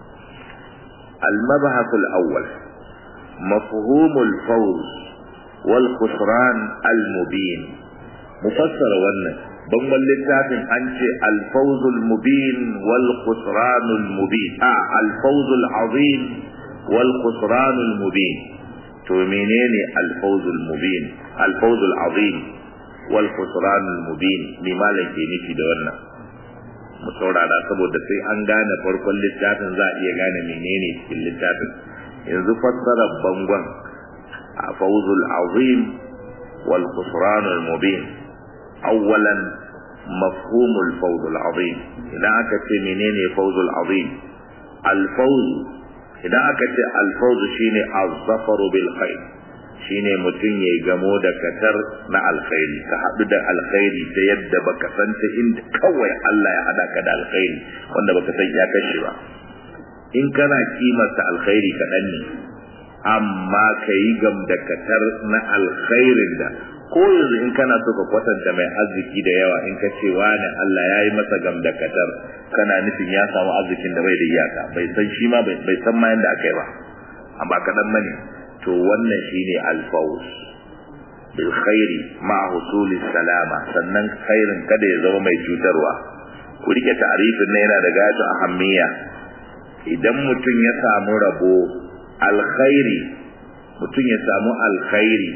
Speaker 1: المبحث الأول مفهوم الفوز والخسران المبين مفسر wannan bangon littafin an ce alfawzul mubin wal khusranul mubin a alfawzul azim wal khusranul mubin to menene alfawzul mubin alfawzul azim wal khusranul mubin me malam ke nufi da wannan mu saurara saboda sai an gane farkon littafin za a iya gane menene cikin littafin yanzu fassarar bangon a fawzul azim wal khusranul mubin awwalan mafhumul fawzul azim idan aka ce menene fawzul azim al fawz idan aka ce al fawz shine az-zafaru bil khair shine mutum ya gamo da katar na alkhairi ka haɗu da alkhairi ta yadda baka san ta inda kawai Allah ya hada ka da alkhairi wanda baka san ya kashe ba in kana kimarta alkhairi kaɗan ne amma ka yi gam da katar na alkhairin da ko yanzu in kana so ka kwatanta mai arziki da yawa in ka ce wani Allah ya yi masa gam da katar kana nufin ya samu arzikin da bai da iyaka bai san shi ma bai san ma yanda aka yi ba amma kaɗan mane to wannan shine alfawus bil khairi ma husulis salama sannan khairin kada ya zama mai cutarwa ku rike ta'arifin na yana da gata ahammiya idan mutum ya samu rabo alkhairi mutum ya samu alkhairi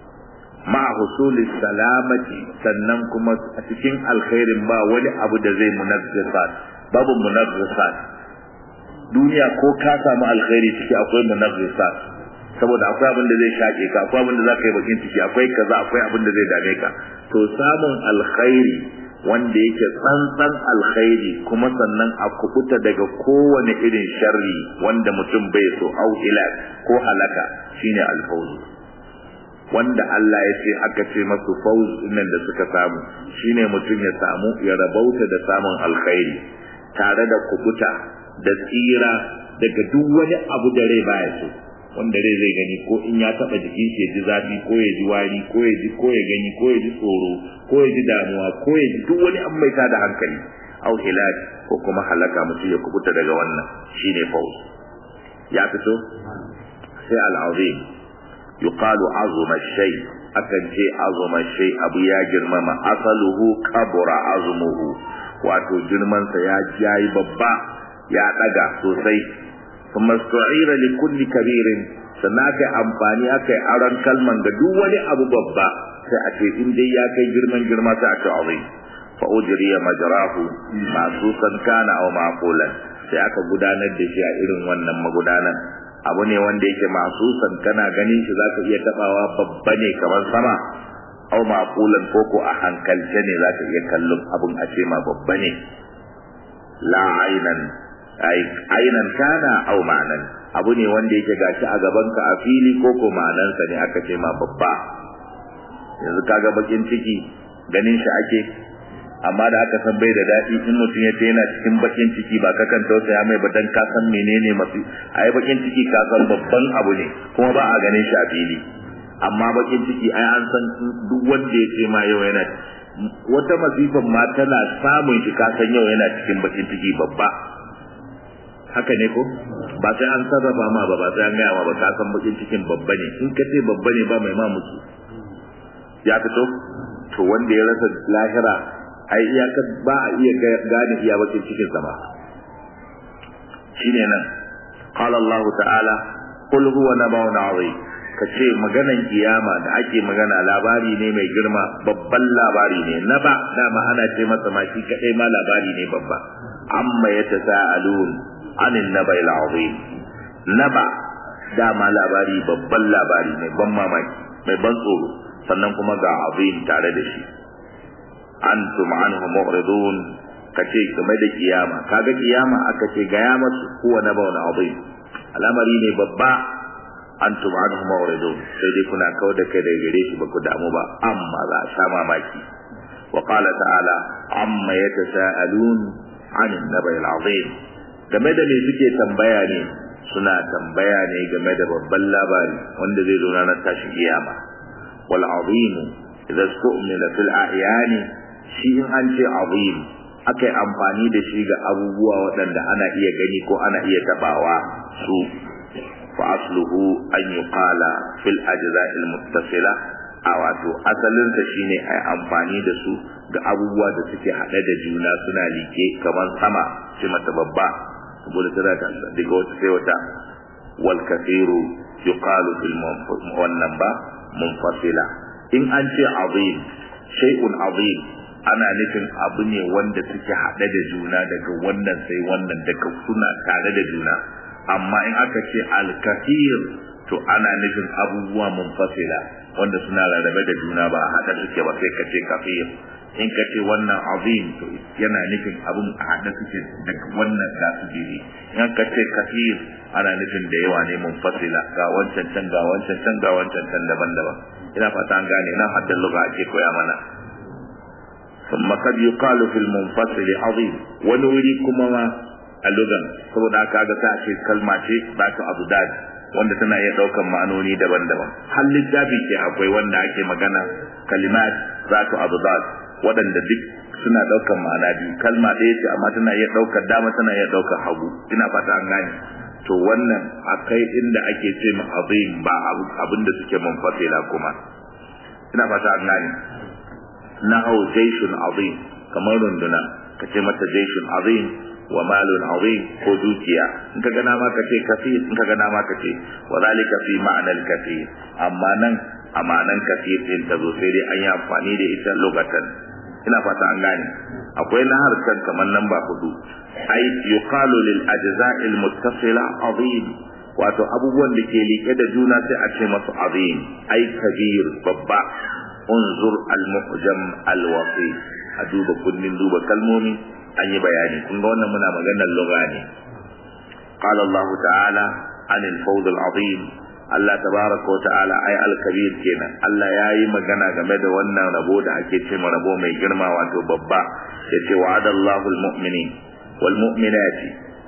Speaker 1: ma husulis salamati sannan kuma a cikin alkhairin ba wani abu da zai munazzisat babu munazzisat duniya ko ka samu alkhairi ciki akwai munazzisat saboda akwai abin da zai shaƙe ka akwai abin da za ka yi bakin ciki akwai kaza akwai abin da zai dame ka to samun alkhairi wanda yake tsantsan alkhairi kuma sannan a kubuta daga kowane irin sharri wanda mutum bai so au ila ko halaka shine alfawzu wanda Allah ya ce aka ce masu fawz nan da suka samu shine mutum ya samu ya rabauta da samun alkhairi tare da kubuta da tsira daga duk wani abu da rai baya so wanda rai zai gani ko in ya taba jikin shi ya ji zafi ko ya ji wari ko ya ji ko ya gani ko ya ji tsoro ko ya ji damuwa ko ya ji duk wani abu mai tada hankali au hilal ko kuma halaka mutum ya kubuta daga wannan shine fauz ya fito sai al-azim yuqalu azuma shay akan ce azuma shay abu ya girmama asaluhu kabura azumuhu wato girman sa ya yayi babba ya daga sosai kuma su'ira li kulli kabirin sannan aka amfani aka yi aron kalman ga duk wani abu babba sai a ce in dai ya kai girman girma sai a ce azim fa ujriya majrahu masusan kana aw maqulan sai aka gudanar da shi a irin wannan magudanan abu ne wanda yake masusan kana ganin shi zaka iya tabawa babba ne kamar sama aw maqulan ko ko a hankalce ne zaka iya kallon abun a ce ma babba ne la ainan ainan kana aw ma'anan abu ne wanda yake gashi a gaban ka a fili ko ko ma'anansa ne aka ce ma babba yanzu kaga bakin ciki ganin shi ake amma da aka san bai da daɗi in mutum ya ce yana cikin bakin ciki ba ka kan tausaya mai ba dan ka san menene masu ai bakin ciki ka san babban abu ne kuma ba a ganin shi a fili amma bakin ciki ai an san duk wanda ya ce ma yau yana wata masifan ma tana samun shi ka san yau yana cikin bakin ciki babba haka ne ko ba sai an sarrafa ma ba ba sai an gaya ma ba ka san bakin cikin babba ne in ka ce babba ne ba mai ma musu ya fito to wanda ya rasa lahira ai iyakar ba a iya gane iya bakin cikin sa ba shine nan qala Allah ta'ala qul huwa nabawun azim kace maganan kiyama da ake magana labari ne mai girma babban labari ne na ba dama ana ce masa ma shi kadai ma labari ne babba amma yatasaalun anin nabai azim naba dama labari babban labari mai ban mamaki mai ban tsoro sannan kuma ga azim tare da shi antum anhu mu'ridun kace game da kiyama kaga kiyama aka ce ga ya masu huwa nabawun azim al'amari ne babba antum anhu mawridun sai dai kuna kawar da kai daga gare shi ba ku damu ba amma za a sha mamaki wa qala ta'ala amma yatasaalun 'anil nabai al'azim game da me suke tambaya ne suna tambaya ne game da babban labari wanda zai zo ranar tashi kiyama wal azim idza stu'mila fil ahyani shi in an ce azim akai amfani da shi ga abubuwa waɗanda ana iya gani ko ana iya tabawa su fa asluhu an yuqala fil ajza'il muttasila a wato asalinsa shine ai amfani da su ga abubuwa da suke haɗe da juna suna like kamar sama ce mata babba saboda tana ta daga wata sai wata wal kathiru yuqalu fil wannan ba munfasila in an ce azim shay'un azim ana nufin abu ne wanda suke haɗe da juna daga wannan sai wannan daga suna tare da juna amma in aka ce al kathir to ana nufin abubuwa munfasila wanda suna rarrabe da juna ba a haɗa suke ba sai ka ce kafir in ka ce wannan azim to yana nufin abun a haɗa suke daga wannan ga su jiri in ka ce kafir ana nufin da yawa ne munfasila ga wancan can ga wancan can ga wancan can daban-daban ina fata an gane nan haddan lugha ake koya mana ثم قد يقال في المنفصل عظيم ونوري كما ما اللغة saboda haka ga ta ce kalma ce ba ta abu dadi wanda tana iya daukan ma'anoni daban-daban har littafi ce akwai wanda ake magana kalimat zatu abdad waɗanda duk suna daukan ma'ana biyu kalma ɗaya ce amma tana iya daukar dama tana iya daukar hagu ina fata an gane to wannan akai inda ake ce ma azim ba abin da suke munfasila kuma ina fata an gane nahu jaishun azim kamar runduna ka ce mata jaishun azim wa malun azim ko dukiya in ka gana ma ka ce kafir in ka gana ma ka ce wa zalika fi ma'anar kafir amma nan a ma'anar kafir din ta zo sai dai an yi amfani da ita lokatan ina fata an gane akwai na harkar kamar nan ba hudu ai yuqalu lil ajza'il muttasila azim wato abubuwan da ke liƙe da juna sai a ce masu azim ai kabir babba unzur al-mu'jam al-wasi a duba kullin duba kalmomi an yi bayani kun ga wannan muna maganar lugha ne qala Allah ta'ala an al-fawd al-azim Allah tabaraka wa ta'ala ay al-kabir kenan Allah yayi magana game da wannan rabo da ake ce ma rabo mai girma wato babba yace wa'ada Allahu al-mu'minin wal mu'minati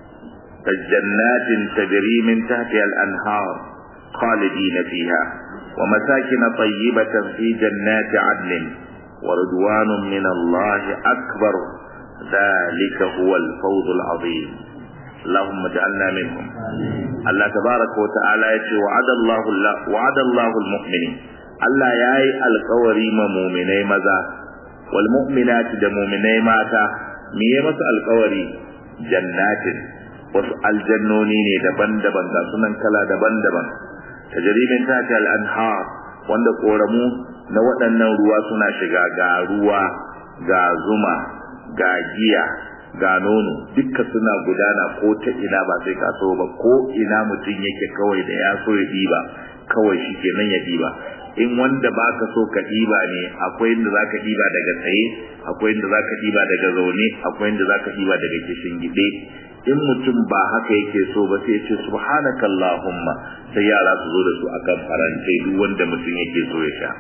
Speaker 1: جنات تجري من تحتها الأنهار خالدين فيها ومساكن طيبة في جنات عدن ورضوان من الله أكبر ذلك هو الفوز العظيم اللهم اجعلنا منهم الله تبارك وتعالى يقول وعد الله الله وعد الله المؤمنين الله ياي القوري مؤمني مذا والمؤمنات ده مؤمني ماتا ميه مس القوري جنات wasu aljannoni ne daban-daban ga sunan kala daban-daban tajrimin tati al-anhar wanda koramu na waɗannan ruwa suna shiga ga ruwa ga zuma ga giya ga nono dukka suna gudana ko ta ina ba sai ka so ba ko ina mutum yake kawai da ya so ya diba kawai shi kenan ya diba in wanda baka so ka diba ne akwai inda zaka diba daga tsaye akwai inda zaka diba daga zaune akwai inda zaka diba daga kishin gide in mutum ba haka yake so ba sai ce subhanakallahumma sai yara su zo da su akan farantai duk wanda mutum yake so ya sha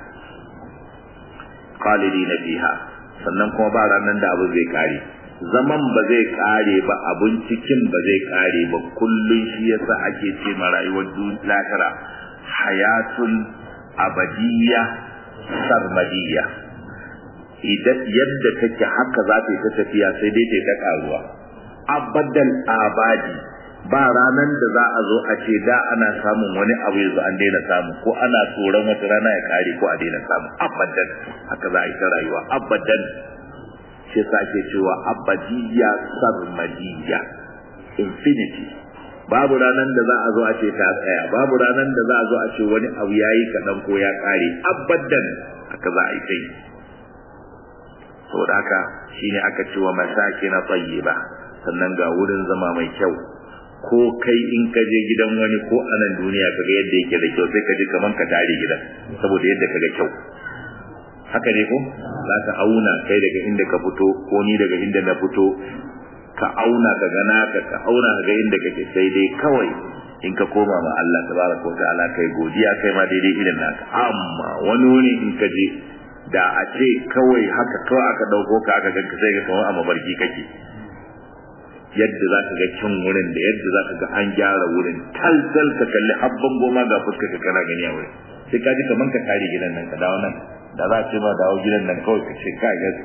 Speaker 1: khalidina fiha sannan kuma ba ranan da abu zai kare zaman ba zai kare ba abun cikin ba zai kare ba kullun shi yasa ake ce ma rayuwar lahira hayatun abadiyya sarmadiyya idan yadda take haka za ta yi ta tafiya sai dai ta ta karuwa abadan abadi ba ranan da za a zo a ce da ana samun wani abu yanzu an daina samu ko ana tsoron wata rana ya kare ko a daina samu abadan haka za a yi ta rayuwa abadan shi sa ake cewa abadiyya sarmadiyya infinity babu ranan da za a zo a ce ta tsaya babu ranan da za a zo a ce wani abu yayi kaɗan ko ya kare abadan haka za a yi ta yi saboda haka shine aka ce wa masakin tayyiba sannan ga wurin zama mai kyau ko kai in ka je gidan wani ko a nan duniya kaga yadda yake da kyau sai ka ji kaman ka tare gidan saboda yadda kaga kyau haka ne ko za ka auna kai daga inda ka fito ko ni daga inda na fito ka auna ka ga naka ka auna ka ga inda kake sai dai kawai in ka koma ma Allah tabaraka wa ta'ala kai godiya kai ma daidai irin naka amma wani wani in ka je da a ce kawai haka kawai aka dauko ka aka ganka sai ga kamar a mabarki kake yadda za ka ga kyan wurin da yadda za ka ga an gyara wurin tal tal ka kalli habban goma ga fuskar ka kana gani a wurin sai ka ji kaman ka kare gidan nan ka dawo nan da za a ce ma dawo gidan nan kawai ka ce ka ga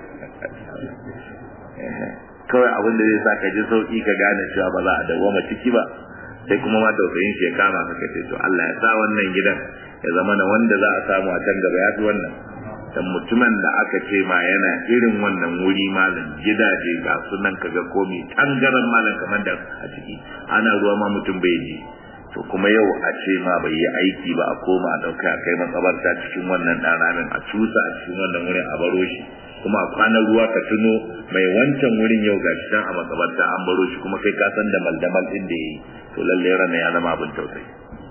Speaker 1: kawai abin da zai sa ka ji sauki ka gane cewa ba za a dawoma ciki ba sai kuma ma tausayin shi ya kama ka ce to Allah ya sa wannan gidan ya zama na wanda za a samu a can gaba ya fi wannan dan mutumin da aka ce ma yana irin wannan wuri malam gidaje ga sunan kaga komi tangaran malam kamar da a ciki ana ruwa ma mutum bai ji to kuma yau a ce ma bai yi aiki ba a koma a dauka a kai makabarta cikin wannan ɗanamin a cusa a cikin wannan wurin a baro shi kuma a kwanan ruwa ka tuno mai wancan wurin yau gashi dan a makabarta an baro shi kuma kai ka san da maldamal din da yayi to lalle rana ya zama abin tausayi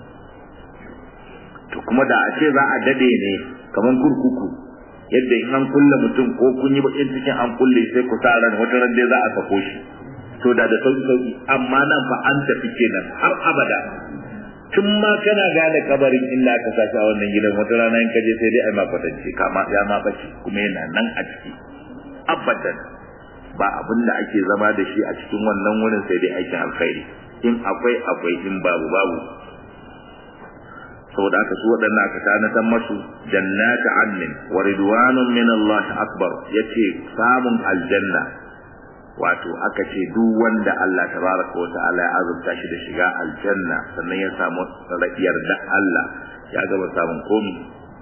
Speaker 1: to kuma da a ce za a dade ne kaman kurkuku yadda in an kulle mutum ko kun yi bakin cikin an kulle sai ku sa ran wata ran dai za a sako shi to da da sauki sauki amma nan fa an tafi kenan har abada tun ma kana gane kabarin illa ka sashi a wannan gidan wata rana in ka je sai dai ai ma kwatance kama ya ma bace kuma yana nan a ciki abadan ba abin da ake zama da shi a cikin wannan wurin sai dai aikin alkhairi in akwai akwai in babu babu saboda aka su waɗannan aka tanatan masu jannata annin wa ridwanun min Allah akbar yace samun aljanna wato aka ce duk wanda Allah tabaraka wa ta'ala ya azurta shi da shiga aljanna sannan ya samu rafiyar da Allah ya gaba samun komi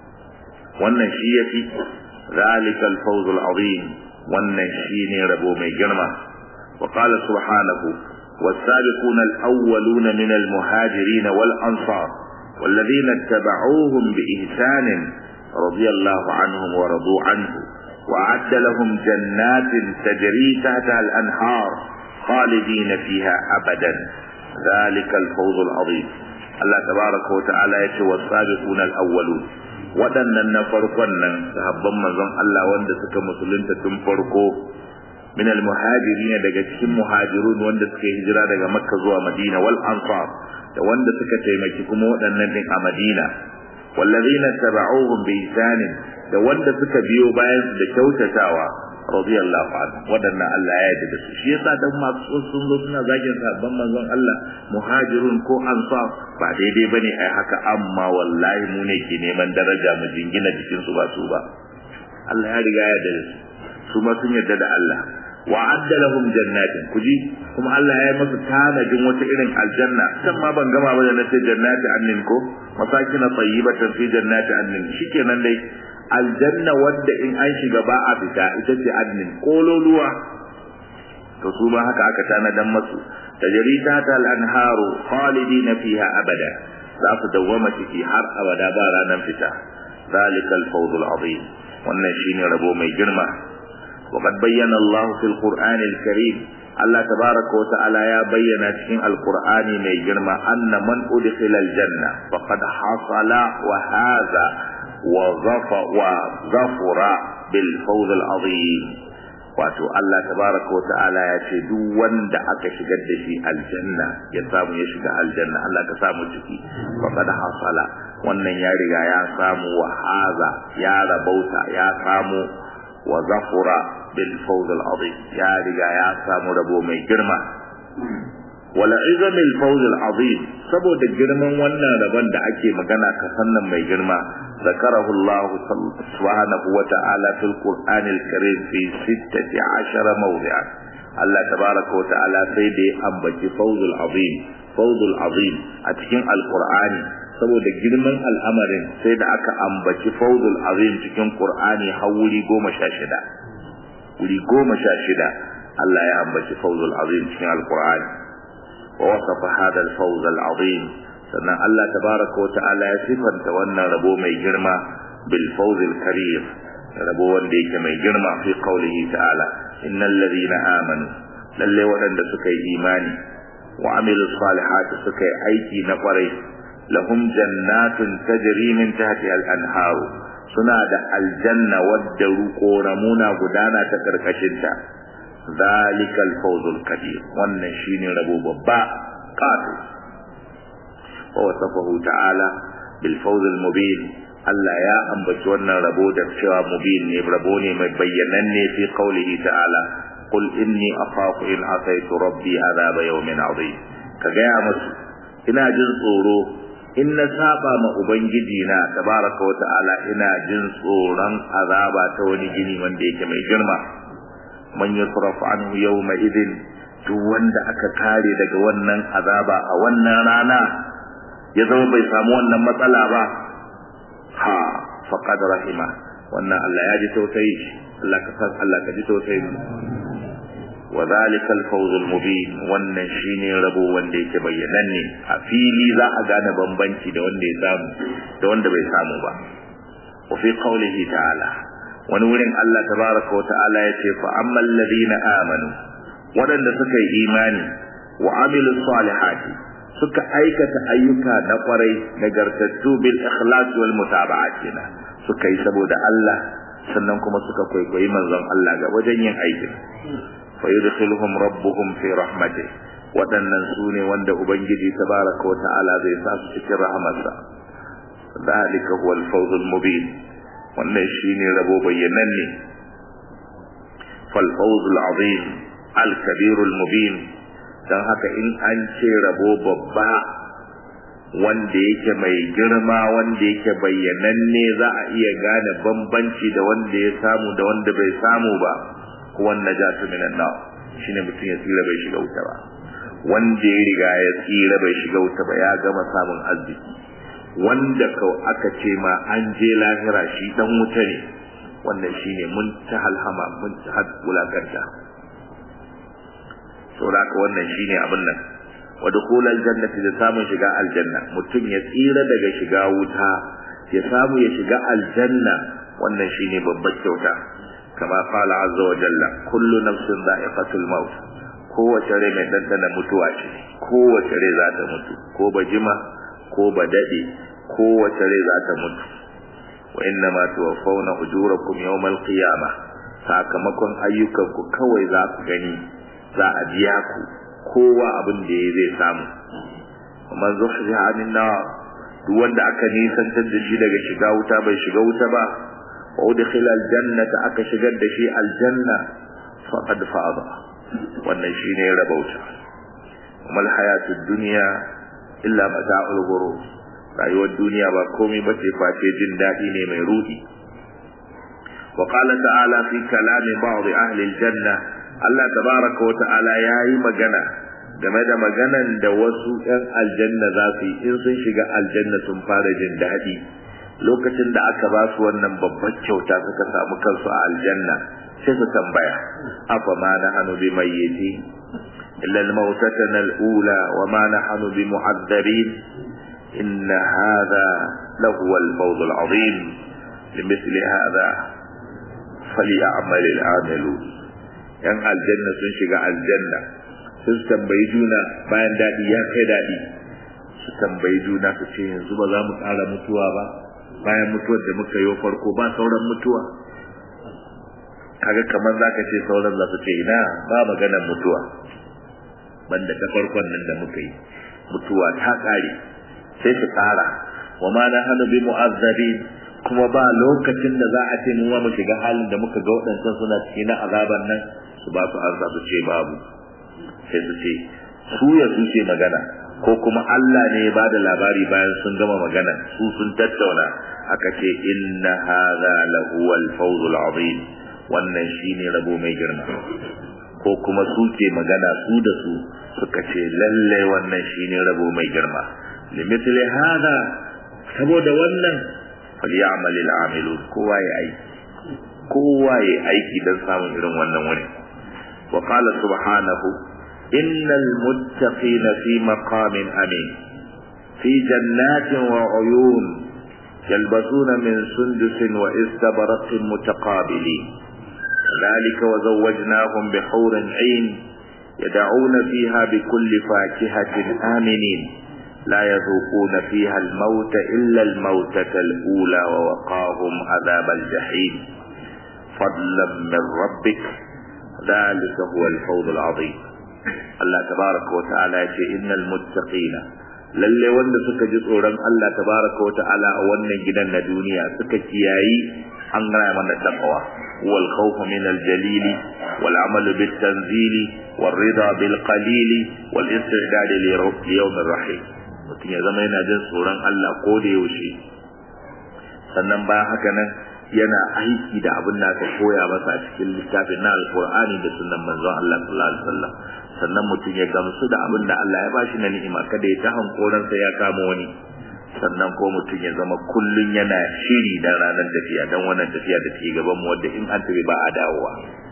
Speaker 1: wannan shi yafi zalikal fawzul azim wannan shine rabo mai girma wa qala subhanahu والسابقون الأولون من المهاجرين والأنصار والذين اتبعوهم بإحسان رضي الله عنهم ورضوا عنه وأعد لهم جنات تجري تحتها الأنهار خالدين فيها أبدا ذلك الفوز العظيم الله تبارك وتعالى يتوى السابقون الأولون waɗannan na farkon nan sahabban manzon Allah wanda suka musulunta tun farko min al-muhajirin daga cikin muhajirun wanda suka hijira daga Makka zuwa Madina wal ansar da wanda suka taimaki kuma waɗannan din a Madina wallazina taba'uhum bi ihsanin da wanda suka biyo bayan su da kyautatawa radiyallahu anhu wadannan Allah ya yarda da su shi yasa dan masu sun zo suna zagin sabban manzon Allah muhajirun ko ansar ba daidai bane ai haka amma wallahi mu ne ke neman daraja mu jingina jikin su ba su ba Allah ya riga ya yarda da su su ma sun yarda da Allah wa adda lahum jannatin kuji kuma Allah ya yi musu tanajin wata irin aljanna kan ma ban gama ba da nace jannati annin ko masakin tayyibatan fi jannati annin shikenan dai aljanna wadda in an shiga ba a fita ita ce adnin kololuwa to su ma haka aka tanadan masu tajri ta tal anharu khalidina fiha abada za su dawwama ciki har abada ba ranar fita zalikal fawzul azim wannan shine rabo mai girma وقد بين الله في القرآن الكريم الله تبارك وتعالى يا بينا في القرآن من جرم أن من أدخل الجنة فقد حصل وهذا وظفر, وظفر بالفوز العظيم wato Allah tabaraka wa ta'ala ya ce duk wanda aka shigar da shi aljanna ya samu ya shiga aljanna Allah ka samu ciki faqad hasala wannan ya riga ya samu wa haza ya rabauta ya samu wa zafura bil fawz al azim ya riga ya samu rabo mai girma wala izam al fawz al azim saboda girman wannan rabon da ake magana ka sannan mai girma zakarahu Allah subhanahu wa ta'ala fil qur'an al karim fi 16 mawdi'a Allah tabaraka wa ta'ala sai da ya ambaci fawz al azim fawz al azim a cikin al qur'ani saboda girman al'amarin sai da aka ambaci fawzul azim cikin qur'ani har wuri goma sha shida wuri goma sha shida Allah ya ambaci fawzul azim cikin alqur'ani wa wasafa hada al-fawz al-azim sannan Allah tabaraka wa ta'ala ya sifanta wannan rabo mai girma bil fawz al-karim rabo wanda yake mai girma fi qawlihi ta'ala innal ladhina amanu lalle waɗanda suka yi imani wa amilu salihati suka yi aiki na kwarai lahum jannatun tajri min tahtiha al-anharu suna da aljanna wadda ruƙoramuna gudana ta karkashin ta zalikal fawzul kabir wannan shine rabo babba kato wa wasafahu ta'ala bil fawz al mubin Allah ya ambaci wannan rabo da cewa mubin ne rabo ne mai bayyananne fi qawlihi ta'ala qul inni akhafu in asaitu rabbi adhaba yawmin adhim ka gaya musu ina jin tsoro in na saba ma ubangiji na tabaraka wa ta'ala ina jin tsoron azaba ta wani gini wanda yake mai girma man yusraf anhu yawma idin duk wanda aka kare daga wannan azaba a wannan rana ya zama bai samu wannan matsala ba ha faqad rahima wannan Allah ya ji tausayi Allah ka san Allah ka ji tausayi mu wa zalika al-fawz al-mubin wannan shine rabo wanda yake bayyananne a fili za a gane bambanci da wanda ya samu da wanda bai samu ba wa fi qawlihi ta'ala wani wurin Allah tabaraka wa ta'ala yace fa ammal ladina amanu wadanda suka yi imani wa amilu salihati suka aikata ayyuka na kwarai nagartattu bil ikhlas wal mutaba'at suka yi saboda Allah sannan kuma suka kwaikwayi manzon Allah ga wajen yin aikin fayudkhiluhum rabbuhum fi rahmatihi wadannan sune wanda ubangiji tabaraka wa ta'ala zai sa su cikin rahmarsa dalika huwa al-fawz al-mubin wannan shine rabo bayyananne fal fawz al-azim al-kabir al-mubin dan haka in an ce rabo babba wanda yake mai girma wanda yake bayyananne za a iya gane bambanci da wanda ya samu da wanda bai samu ba kuwan najatu minan nar shine mutum ya tsira bai shiga wuta ba wanda ya riga ya tsira bai shiga wuta ba ya gama samun arziki wanda kau aka ce ma an je lahira shi dan wuta ne wannan shine mun ta halhama mun ta had wulakanta saboda haka wannan shine abin nan wa dukhulal jannati da samun shiga aljanna mutum ya tsira daga shiga wuta ya samu ya shiga aljanna wannan shine babbar kyauta kama qala azza wa jalla kullu nafsin dha'iqatul maut kowace rai mai dandana mutuwa ce kowace rai za ta mutu ko ba jima ko ba dade kowace rai za ta mutu wa inna ma tuwaffawna ujurakum yawmal qiyamah sakamakon ayyukanku kawai za ku gani za a biya ku kowa abin da ya zai samu man zuhriha anin nar duk wanda aka nisantar da shi daga shiga wuta bai shiga wuta ba wa udkhila aljannata aka shigar da shi aljanna faqad faza wannan shine rabauta kuma alhayatud dunya illa mata'ul ghurur rayuwar duniya ba komai bace face jin dadi ne mai rudi wa qala ta'ala fi kalami ba'd ahli aljanna Allah tabaraka wa ta'ala yayi magana game da maganan da wasu ‘yan aljanna za su yi in sun shiga aljanna sun fara jin daɗi lokacin da aka ba su wannan babbar kyauta suka samu kansu a aljanna sai su tambaya afa ma na hannu bi mayyiti illa al-mautatan al-ula wa ma nahnu bi mu'azzabin inna hadha lahu al-fawz al-azim limithli hadha falyamal al-amilun yan aljanna sun shiga aljanna sun tambayi juna bayan daɗi ya kai daɗi su tambayi juna su ce yanzu ba za mu ƙara mutuwa ba bayan mutuwar da muka yi farko ba sauran mutuwa kaga kamar za ka ce sauran za su ce ina ba maganar mutuwa banda ta farkon nan da muka yi mutuwa ta ƙare sai su ƙara wa ma na hannu bi mu'azzabin kuma ba lokacin da za a ce mu ma mu shiga halin da muka ga waɗancan suna cikin na azaban nan su ba su arza su ce babu sai su ce su ya su ce magana ko kuma Allah ne ya bada labari bayan sun gama magana su sun tattauna aka ce inna hadha lahu al-fawz al-azim wannan shine rabo mai girma ko kuma su ce magana su da su suka ce lalle wannan shine rabo mai girma limithli hadha saboda wannan falyamal al-amilun kowa ya aiki kowa ya aiki don samun irin wannan wani wa qala subhanahu إن المتقين في مقام أمين في جنات وعيون يلبسون من سندس واستبرق متقابلين ذلك وزوجناهم بحور عين يدعون فيها بكل فاكهة آمنين لا يذوقون فيها الموت إلا الموتة الأولى ووقاهم عذاب الجحيم فضلا من ربك ذلك هو الفوز العظيم Allah tabaraka wa ta'ala ya ce innal muttaqina lalle wanda suka ji tsoron Allah tabaraka wa ta'ala a wannan gidan na duniya suka kiyayi an gaya mana taqwa wal khawf min al jalil wal amal bit tanzil wal rida bil qalil wal istidad li yawm ar rahim mutum ya zama yana jin tsoron Allah ko da yaushe sannan bayan haka nan yana aiki da abin da aka koya masa a cikin littafin na alkur'ani da sunan manzon Allah sallallahu alaihi wasallam sannan mutum ya gamsu da abin da Allah ya bashi na ni'ima kada ya ta hankoransa ya kama wani sannan ko mutum ya zama kullun yana shiri dan ranar tafiya dan wannan tafiya da take gaban mu wanda in an tafi ba a dawowa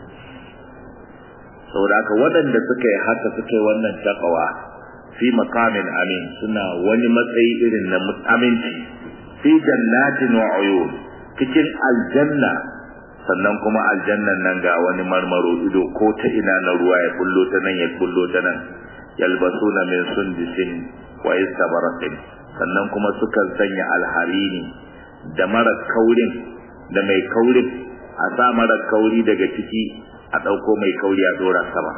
Speaker 1: saboda haka waɗanda suka yi haka suka yi wannan takawa fi makamin amin suna wani matsayi irin na aminci fi jannatin wa uyun cikin aljanna sannan kuma aljannan nan ga wani marmaro ido ko ta ina na ruwa ya bullo ta nan ya bullo ta nan yalbasuna min sundisin wa istabaratin sannan kuma suka sanya alharini da mara kaurin da mai kaurin a sa mara kauri daga ciki a ɗauko mai kauri a dora sama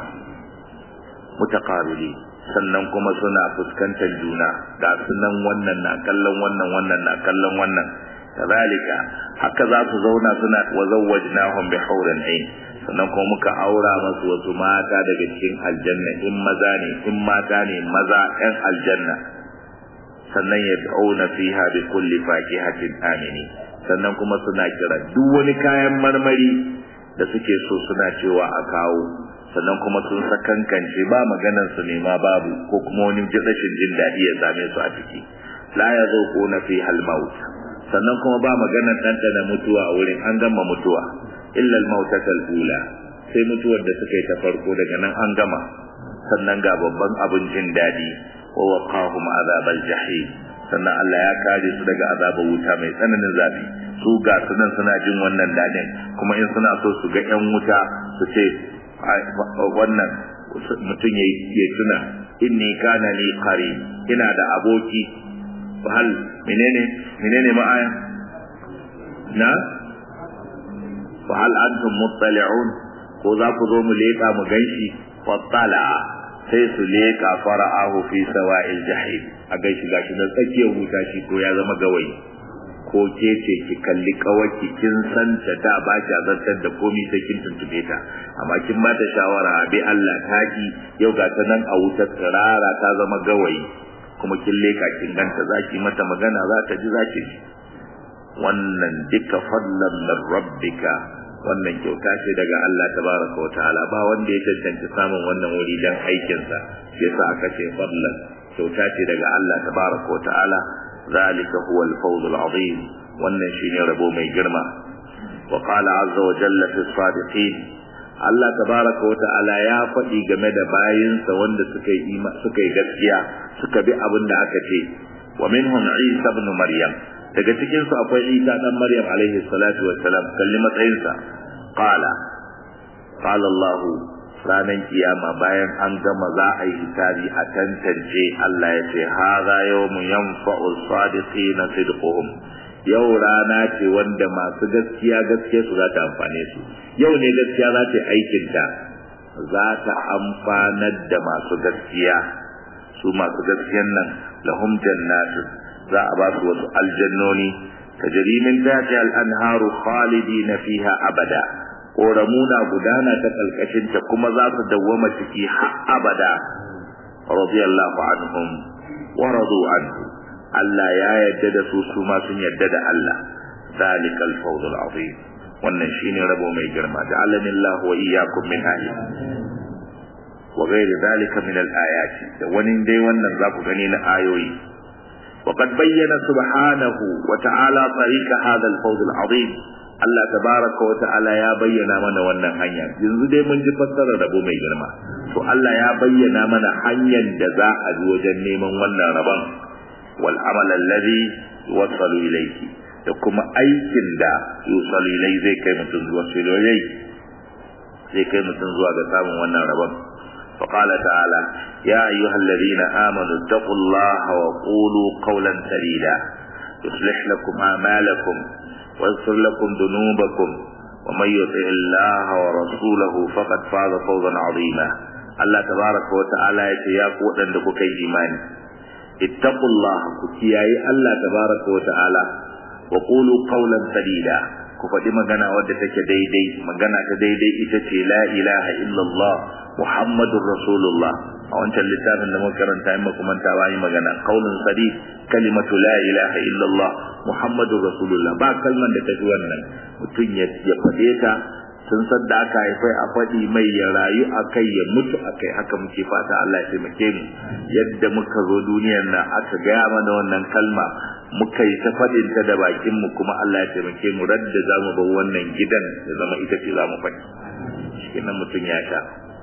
Speaker 1: mutaqabili sannan kuma suna fuskantar juna ga sunan wannan na kallon wannan wannan na kallon wannan kazalika haka za su zauna suna wa zawwajnahum bi hawrin ain sannan kuma muka aura masu wasu mata daga cikin aljanna in maza ne in mata ne maza ɗan aljanna sannan ya dauna fiha bi kulli fakihatin amini sannan kuma suna kira duk wani kayan marmari da suke so suna cewa a kawo sannan kuma sun sakankance ba maganar su ne ma babu ko kuma wani rashin jin daɗi ya same su a ciki la ya zo ko na fi halmaut sannan kuma ba maganar ɗanɗana mutuwa a wurin an gama mutuwa illa al ula sai mutuwar da suka yi ta farko daga nan an gama sannan ga babban abin jin daɗi wa waqahum azabal jahim sannan Allah ya kare su daga azabar wuta mai tsananin zafi su ga su nan suna jin wannan dadin kuma in suna so su ga yan wuta su ce wannan mutum ya tuna inni kana li qari ina da aboki hal menene menene ma'aya na fa hal antum muttali'un ko za ku zo mu leka mu ganshi fattala sai su leka fara'ahu fi sawa'il jahim a gaishe gashi na tsakiyar wuta shi ko ya zama gawayi ko ke ce ki kalli kawaki kin san ta da ba ki azantar da komai sai kin tuntube ta amma kin ba ta shawara bi Allah ta ki yau ga ta nan a wutar tsirara ta zama gawayi kuma kin leka kin ganta zaki mata magana za ta ji zaki ji wannan duka fadlan min rabbika wannan kyauta ce daga Allah tabaraka wa ta'ala ba wanda ya cancanci samun wannan wuri dan aikinsa yasa aka ce fadlan kyauta ce daga Allah tabaraka wa ta'ala zalika huwa al-fawz al-azim wannan shine rabo mai girma wa qala azza wa jalla fi sadiqin Allah tabaraka wa ta'ala ya faɗi game da bayinsa wanda suka yi suka yi gaskiya suka bi abin da aka ce wa minhum Isa ibn Maryam daga cikin su akwai Isa dan Maryam alaihi salatu wassalam kalli matsayinsa qala qala Allah ranar kiyama bayan an gama za a yi hisabi a tantance Allah ya ce hadha yawmun yanfa'u sadiqina sidquhum yau rana ce wanda masu gaskiya gaskiya su za ta amfane su yau ne gaskiya za ta aikin ta za ta amfanar da masu gaskiya su masu gaskiyan nan lahum jannatu za a ba su wasu aljannoni tajri min tahti al-anharu khalidina fiha abada ƙoramuna gudana ta ƙalƙashinta kuma za su dawwama ciki har abada radiyallahu anhum wa radu anhu Allah ya yadda da su su ma sun yadda da Allah zalika al-fawz al-azim wannan shine rabo mai girma ja'alani Allah wa iyyakum min ahli wa ghairi zalika min al-ayat da wani dai wannan za ku gani na ayoyi وقد بين سبحانه وتعالى طريق هذا الفوز العظيم Allah tabaraka wa ta'ala ya bayyana mana wannan hanya yanzu dai mun ji fassarar rabo mai girma to Allah ya bayyana mana hanyar da za a bi wajen neman wannan rabon wal amal alladhi wasalu ilayki da kuma aikin da yusalu ilai zai kai mutum zuwa ilai zai kai mutum zuwa ga samun wannan rabon فقال تعالى يا أيها الذين آمنوا اتقوا الله وقولوا قولا سديدا يصلح لكم أعمالكم ويغفر لكم ذنوبكم ومن يطع الله ورسوله فقد فاز فوزا عظيما الله تبارك وتعالى يتي يا قوتن da kuka yi imani ittaqullah ku kiyaye Allah tabaraka wa ta'ala wa qulu qawlan sadida ku faɗi magana wadda take daidai magana ta daidai ita ce la ilaha illallah muhammadur rasulullah a wancan littafin da muka karanta in muka manta ba yi magana qaulun sadid kalimatu la ilaha illallah muhammadur rasulullah ba kalman da tafi wannan mutum ya faɗe ta sun san da aka haifai a faɗi mai ya rayu a kai ya mutu a kai haka muke fata Allah ya taimake mu yadda muka zo duniyar nan aka gaya mana wannan kalma muka yi ta faɗin ta da bakin mu kuma Allah ya taimake mu radda za mu bar wannan gidan ya zama ita ce za mu faɗi shi nan mutum ya sha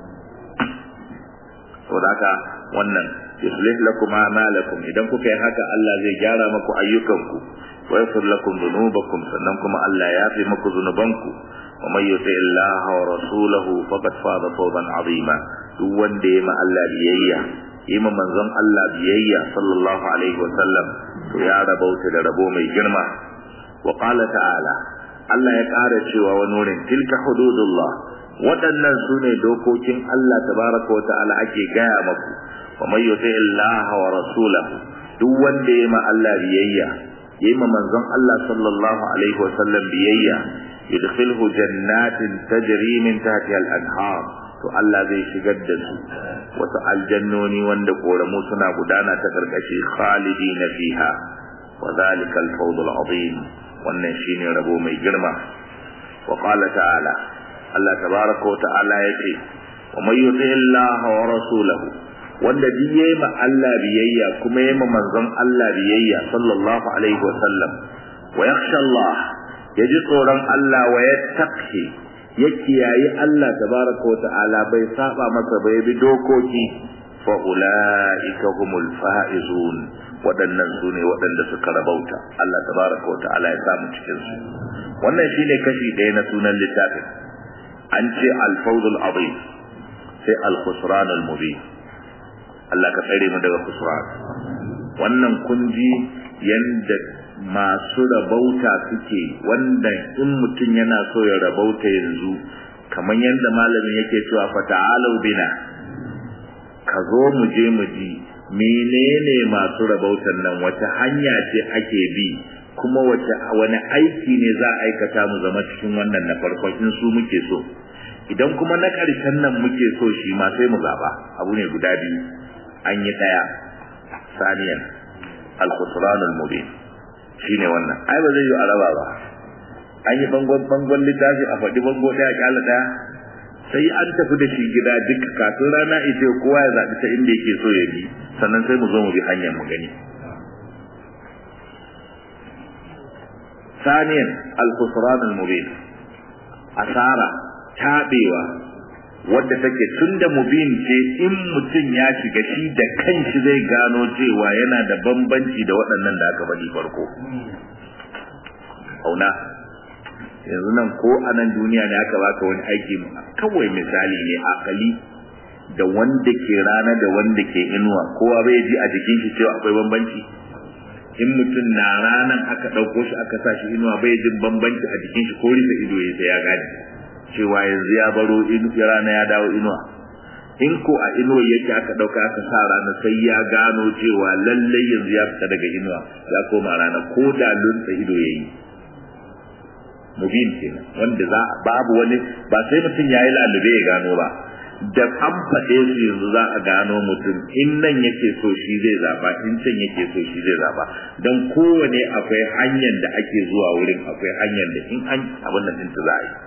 Speaker 1: saboda haka wannan yuslih lakum a'malakum idan kuka yi haka Allah zai gyara maku ayyukanku wa yaghfir lakum dhunubakum sannan kuma Allah ya yafe maku zunubanku wa may yuti Allah wa rasulahu faqad faza fawzan azima duk wanda ya ma Allah biyayya yi ma manzon Allah biyayya sallallahu alaihi wa sallam to ya rabauta da rabo mai girma wa qala ta'ala Allah ya ƙara cewa wani wurin tilka hududullah waɗannan su ne dokokin Allah tabaraka wa ta'ala ake gaya maku wa may yuti Allah wa rasulahu duk wanda ya ma Allah biyayya ya ma manzon Allah sallallahu alaihi wa sallam biyayya yudkhilhu jannatin tajri min tahtiha al-anhar to Allah zai shigar da su wasu aljannoni wanda koramu suna gudana ta karkashi khalidina fiha wa zalika al-fawz al-azim wannan shine rabo mai girma wa qala ta'ala Allah tabaraka wa ta'ala yace wa may yuti Allah wa rasulahu wanda duk yayi ma Allah biyayya kuma yayi ma manzon Allah biyayya sallallahu alaihi wa sallam wa yakhsha Allah yaji tsoron Allah wa yattaqi ya kiyayi Allah tabaraka wa ta'ala bai saba masa bai bi dokoki fa ulaika humul faizun waɗannan su ne waɗanda suka rabauta Allah tabaraka wa ta'ala ya samu cikin su wannan shine kashi ɗaya na sunan littafin an ce al-fawzul azim sai al-khusran al-mubin Allah ka tsare mu daga khusran wannan kunji yanda masu rabauta suke wanda in mutum yana so ya rabauta yanzu kamar yadda malamin yake cewa fata'alau bina ka zo mu je mu ji menene masu rabautan nan wata hanya ce ake bi kuma wace wani aiki ne za a aikata mu zama cikin wannan na farkon in su muke so idan kuma na ƙarshen nan muke so shi ma sai mu zaba abu ne guda biyu an yi ɗaya saniyan al-khusranul mubin shine wannan ai ba zai yi araba ba an yi bangon bangon littafi a faɗi bango ɗaya kyala ɗaya sai an tafi da shi gida duk kafin rana ita kowa ya zaɓi ta inda yake so ya bi sannan sai mu zo mu bi hanyar mu gani ثانيا الخسران المبين asara tabewa wadda take tunda mubin ce in mutum ya shiga shi da kanshi zai gano cewa yana da bambanci da waɗannan da aka faɗi farko auna yanzu nan ko a nan duniya ne aka baka wani aiki kawai misali ne akali da wanda ke rana da wanda ke inuwa kowa bai ji a jikin shi cewa akwai bambanci in mutum na ranan aka ɗauko shi aka sa shi inuwa bai jin bambanci a jikin shi ko rufe ido ya ya gane cewa yanzu ya baro rana ya dawo inuwa in ko a inuwa yake aka ɗauka aka sa rana sai ya gano cewa lallai yanzu ya fita daga inuwa ya koma rana ko da lunsa ido ya yi mubin kenan wanda za babu wani ba sai mutum ya yi lalube ya gano ba da an faɗe su yanzu za a gano mutum in nan yake so shi zai zaba in can yake so shi zai zaba don kowane akwai hanyar da ake zuwa wurin akwai hanyar da in an abin nan ɗin za a yi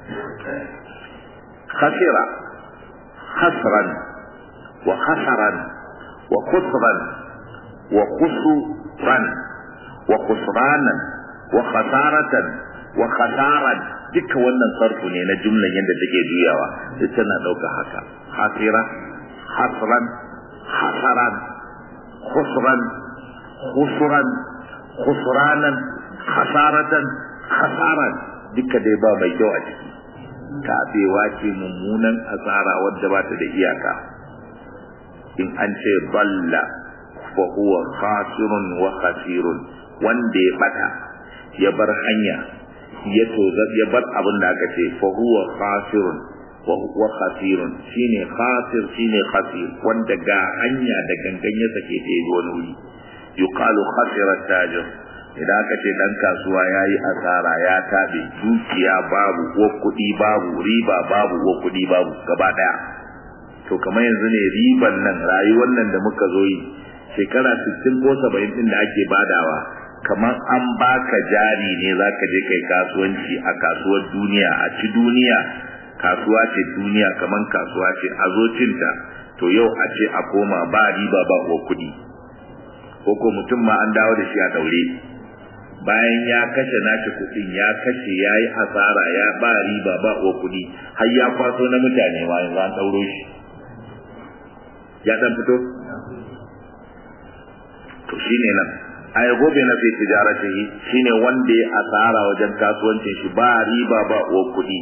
Speaker 1: khasira khasran wa khasaran wa khusran wa khusran wa khusranan wa khasaratan wa khasaran duka wannan sarfu ne na jumlan yadda take juyawa duk tana ɗauka haka hasira hasran hasaran khusran khusran khusranan khasaratan khasaran duka dai ba mai kyau a ciki tabewa ce mummunan asara wadda ba ta da iyaka in an ce balla fa huwa khasirun wa khasirun wanda ya bata ya bar hanya ya toza ya bar abin da aka ce fa huwa khasirun wa khasirun shine khasir shine khasir wanda ga hanya da gangan ya sake ta yi wani wuri yuqalu khasira tajir idan aka ce dan kasuwa yayi asara ya tabe dukiya babu ko kuɗi babu riba babu ko kuɗi babu gaba daya to kamar yanzu ne riban nan rayuwar nan da muka zo yi shekara 60 ko 70 din da ake badawa kamar an baka jari ne zaka je kai kasuwanci a kasuwar duniya a ci duniya kasuwa ce duniya kamar kasuwa ce a zo cinta to yau a ce a koma ba riba ba ko kuɗi ko ko mutum ma an dawo da shi a daure bayan ya kashe nashi kuɗin ya kashe ya yi asara ya ba riba ba ko kuɗi har ya kwaso na mutane ma yanzu an ɗauro shi ya ɗan fito to shine nan ay gobe na fi tijaratihi shine wanda ya asara wajen kasuwancin shi ba riba ba ko kuɗi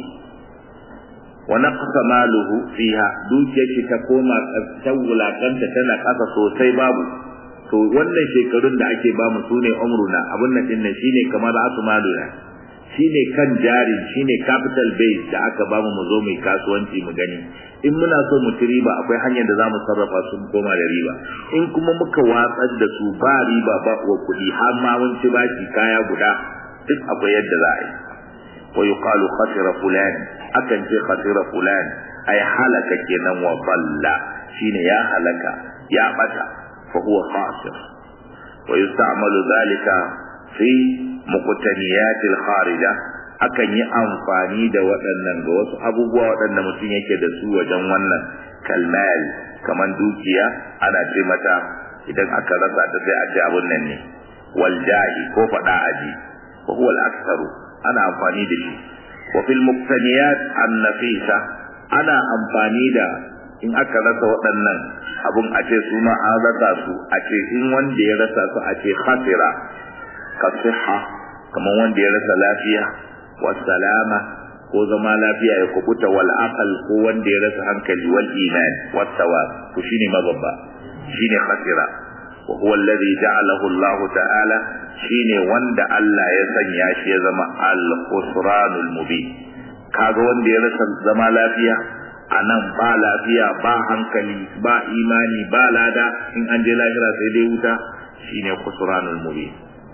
Speaker 1: wa naqsa maluhu fiha dukiyar shi ta koma ta wulakanta tana kasa sosai babu to wannan shekarun da ake bamu sune umruna abun nan din shine kamar asu maluna shine kan jari shine capital base da aka bamu mu zo mu kasuwanci mu gani in muna so mu ci riba akwai hanyar da zamu sarrafa su mu koma da riba in kuma muka watsar da su ba riba ba uwa kuɗi har ma mun ci bashi kaya guda duk akwai yadda za a yi wa yuqalu khasira fulan akan ce khasira fulan ay halaka kenan wa balla shine ya halaka ya bata fa huwa khasir wa yusta'malu dhalika fi muqtaniyatil kharija akan yi amfani da waɗannan ga wasu abubuwa waɗanda mutum yake da su wajen wannan kalmal kaman dukiya ana ce mata idan aka rasa ta sai a ce abun nan ne wal jahi ko faɗa aji wa huwa al aktharu ana amfani da shi wa fil muqtaniyat an nafisa ana amfani da in aka rasa waɗannan abun a ce su ma an rasa su a ce in wanda ya rasa su a ce khasira ka siha kamar wanda ya rasa lafiya wasalama ko zama lafiya ya kubuta wal aqal ko wanda ya rasa hankali wal iman wat thawab to shine mababba shine khasira wa huwa alladhi ja'alahu Allah ta'ala shine wanda Allah ya sanya shi ya zama al khusranul mubin kaga wanda ya rasa zama lafiya anan ba lafiya ba hankali ba imani ba lada in an je lahira sai dai wuta shine khusranul mubin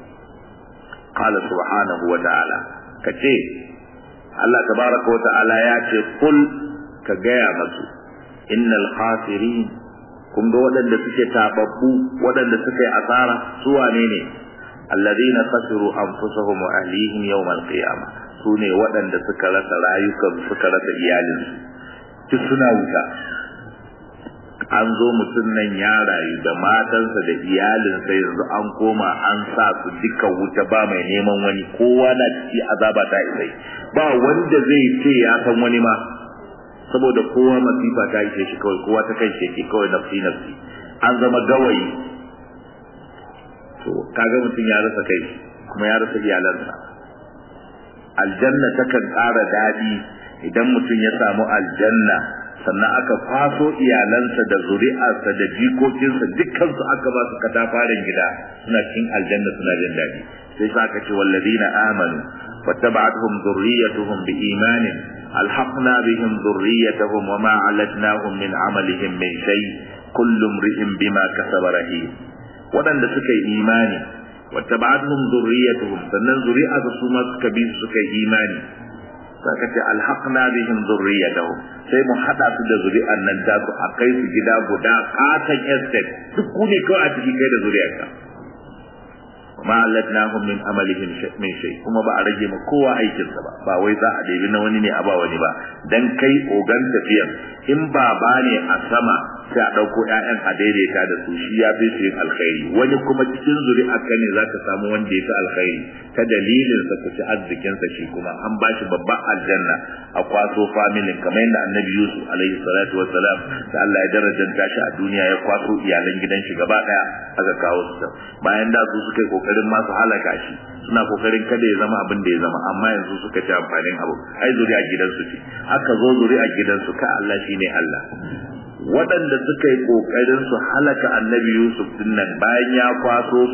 Speaker 1: قال سبحانه وتعالى kace Allah tabaraka wa ta'ala ya ce kul ka gaya masu innal khasirin kun ga waɗanda suke tababbu waɗanda suke asara su wane ne alladhina khasiru anfusahum wa ahlihim yawm al-qiyamah su ne waɗanda suka rasa rayukan suka rasa iyalinsu duk suna wuta an zo mutum nan ya rayu da matansa da iyalinsa yanzu an koma an sa su duka wuta ba mai neman wani kowa na ciki azaba ta isai ba wanda zai ce ya san wani ma saboda kowa masifa ta ishe shi kawai kowa ta kai shi kawai nafsi nafsi an zama gawayi to kaga mutum ya rasa kai kuma ya rasa iyalansa aljanna takan ƙara daɗi idan mutum ya samu aljanna sannan aka kwaso iyalansa da zuri'arsa da jikokinsa dukkansu aka ba su katafaren gida suna cikin aljanna suna jin daɗi sai sa aka ce wallazina amanu wattaba'atuhum dhurriyyatuhum biimanin alhaqna bihim dhurriyyatahum wama alatnahum min amalihim min shay kullu imri'in bima kasaba rahim waɗanda suka yi imani wattaba'atuhum dhurriyyatuhum sannan zuri'arsu su ma suka bi su suka yi imani saka ce alhaqna bihim dhurriyyatahum sai mu hada su da zuri'an nan ta su a kai su gida guda katan estate duk ku ne kawai a ciki kai da zuri'arka ma allatnahum min amalihim min shay kuma ba a rage ma kowa aikinsa ba ba wai za a ɗebi na wani ne a ba wani ba dan kai ogan tafiyan in baba ne a sama sai a ɗauko ƴaƴan a daidaita da su shi ya fi su yin alkhairi wani kuma cikin zuri'arka ne za ka samu wanda ya fi alkhairi ta dalilin sa ku ci arzikinsa shi kuma an ba shi babban aljanna a kwaso familin kamar yadda annabi yusuf alaihi salatu wassalam da Allah ya darajanta shi a duniya ya kwaso iyalan gidan shi gaba daya aka kawo su bayan da su suka yi kokarin ma su halaka shi suna kokarin kada ya zama abin da ya zama amma yanzu suka ci amfanin abu ai zuri'a gidansu ce aka zo zuri'a gidansu ka Allah shine Allah waɗanda suka yi ƙoƙarin su halaka annabi Yusuf dinnan bayan ya kwaso su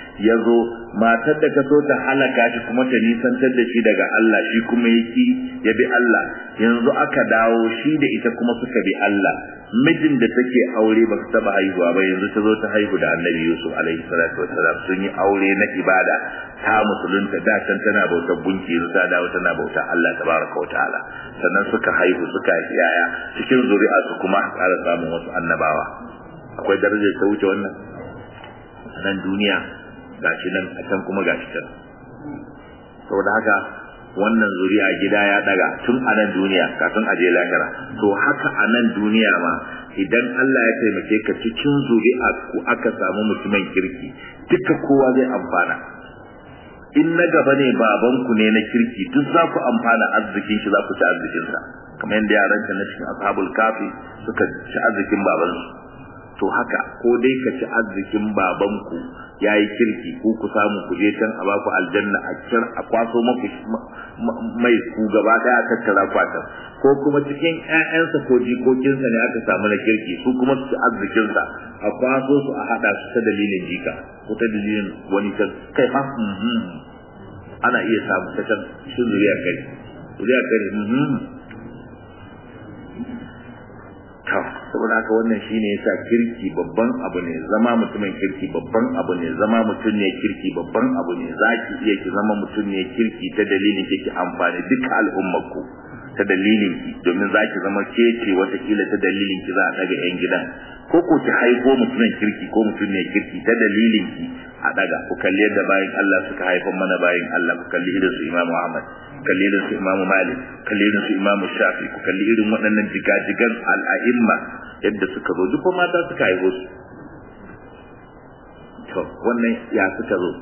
Speaker 1: ya zo matar da ka so ta halaka shi kuma ta nisantar da shi daga Allah shi kuma yaki ya bi Allah yanzu aka dawo shi da ita kuma suka bi Allah mijin da take aure ba su taba haihuwa ba yanzu ta zo ta haihu da Annabi Yusuf alaihi salatu wassalam sun yi aure na ibada ta musulunta da can tana bautar gunki yanzu ta dawo tana bautar Allah tabaraka wa ta'ala sannan suka haihu suka yi yaya cikin zuri'a su kuma ƙara samun wasu annabawa akwai darajar ta wuce wannan nan duniya gashi nan a can kuma gashi can saboda haka wannan zuriya gida ya daga tun a nan duniya kafin a je lahira to haka a nan duniya ma idan Allah ya taimake ka cikin zuri'a ku aka samu mutumin kirki duka kowa zai amfana in na gaba ne babanku ne na kirki duk za ku amfana arzikin shi za ku ci arzikinsa kamar yadda yaran na cikin ashabul kafi suka ci arzikin babansu to haka ko dai ka ci arzikin babanku ya yi kirki ko ku samu ku je can a baku aljanna a kir a kwaso maku mai ku gaba daya a tattara kwatan ko kuma cikin ƴaƴansa ko jikokinsa ne aka samu na kirki su kuma su ci arzikinsa a kwaso su a haɗa su ta dalilin jika ko ta dalilin wani can kai fa ana iya samu ta can shi zuriya kai zuriya kai to saboda haka wannan shine yasa kirki babban abu ne zama mutumin kirki babban abu ne zama mutum ne kirki babban abu ne zaki iya ki zama mutum ne kirki ta dalilin kike amfani duka al'ummar ku ta dalilin ki domin zaki zama kece wata kila ta dalilin ki za a daga yan gidan ko ko ki haifo mutumin kirki ko mutum ne kirki ta dalilin ki a daga ku kalli yadda bayin Allah suka haifan mana bayin Allah ku kalli irin su Imam Ahmad kalli irin su Imam Malik kalli irin su Imam Shafi ku kalli irin waɗannan jigajigan al'a'imma yadda suka zo duk mata suka haifo su to wannan ya suka zo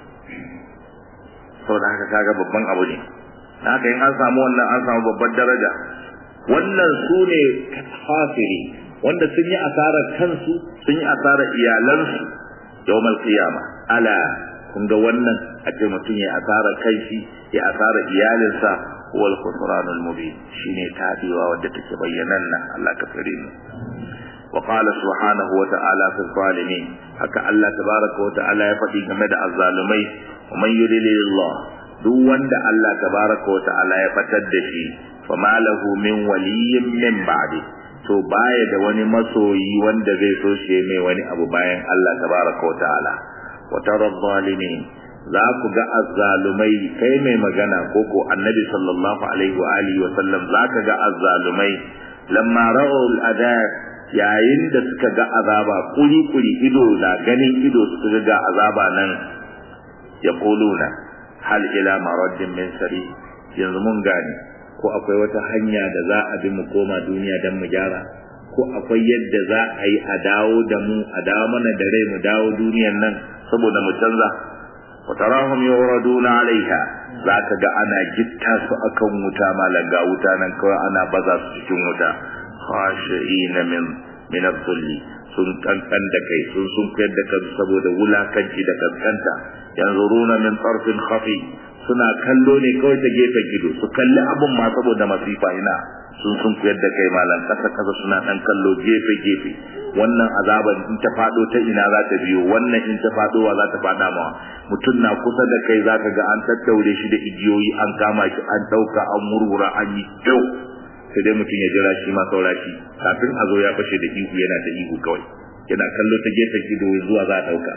Speaker 1: saboda haka kaga babban abu ne haka in an samu wannan an samu babbar daraja wannan su ne kafiri wanda sun yi asarar kansu sun yi asarar iyalansu yawmal qiyama ala kun ga wannan a ce mutum ya asarar kanshi ya asarar iyalinsa wal khusranul mubin shine tabewa wadda take bayyananna Allah ka tsare mu wa qala subhanahu wa ta'ala fi zalimin haka Allah tabaraka wa ta'ala ya faɗi game da azzalumai wa man yudlilillah duk wanda Allah tabaraka wa ta'ala ya fatar da shi fama lahu min waliyyin min ba'di to baya da wani masoyi wanda zai so shi mai wani abu bayan Allah tabaraka wa ta'ala wa tara zalimin za ku ga azzalumai kai mai magana ko ko annabi sallallahu alaihi wa alihi wa sallam za ka ga azzalumai lamma ra'u al-adab yayin da suka ga azaba kuri kuri ido na ganin ido suka ga azaba nan yaquluna hal ila maraddin min sari yanzu mun gane ko akwai wata hanya da za a bi mu koma duniya don mu gyara ko akwai yadda za a yi a dawo da mu a dawo mana da rai mu dawo duniyan nan saboda mu canza wa tarahum yuraduna alaiha za ka ga ana gitta su akan wuta malam ga wuta nan kawai ana baza su cikin wuta khashi'ina min min adh-dhulli sun kankan da kai sun sun kuyar da kansu saboda wulakanci da kaskanta yanzuruna min tarfin khafi suna kallo ne kawai ta gefen gido su kalli abun ma saboda masifa ina sun sun kuyar da kai malam kasa kasa suna dan kallo gefe gefe wannan azaban in ta fado ta ina za ta biyo wannan in ta fado wa za ta fada ma mutum na kusa da kai zaka ga an tattaure shi da igiyoyi an kama shi an dauka an murmura an yi kyau sai dai mutum ya jira shi ma saura shi kafin a zo ya fashe da ihu yana ta ihu kawai yana kallo ta gefen gido zuwa za a dauka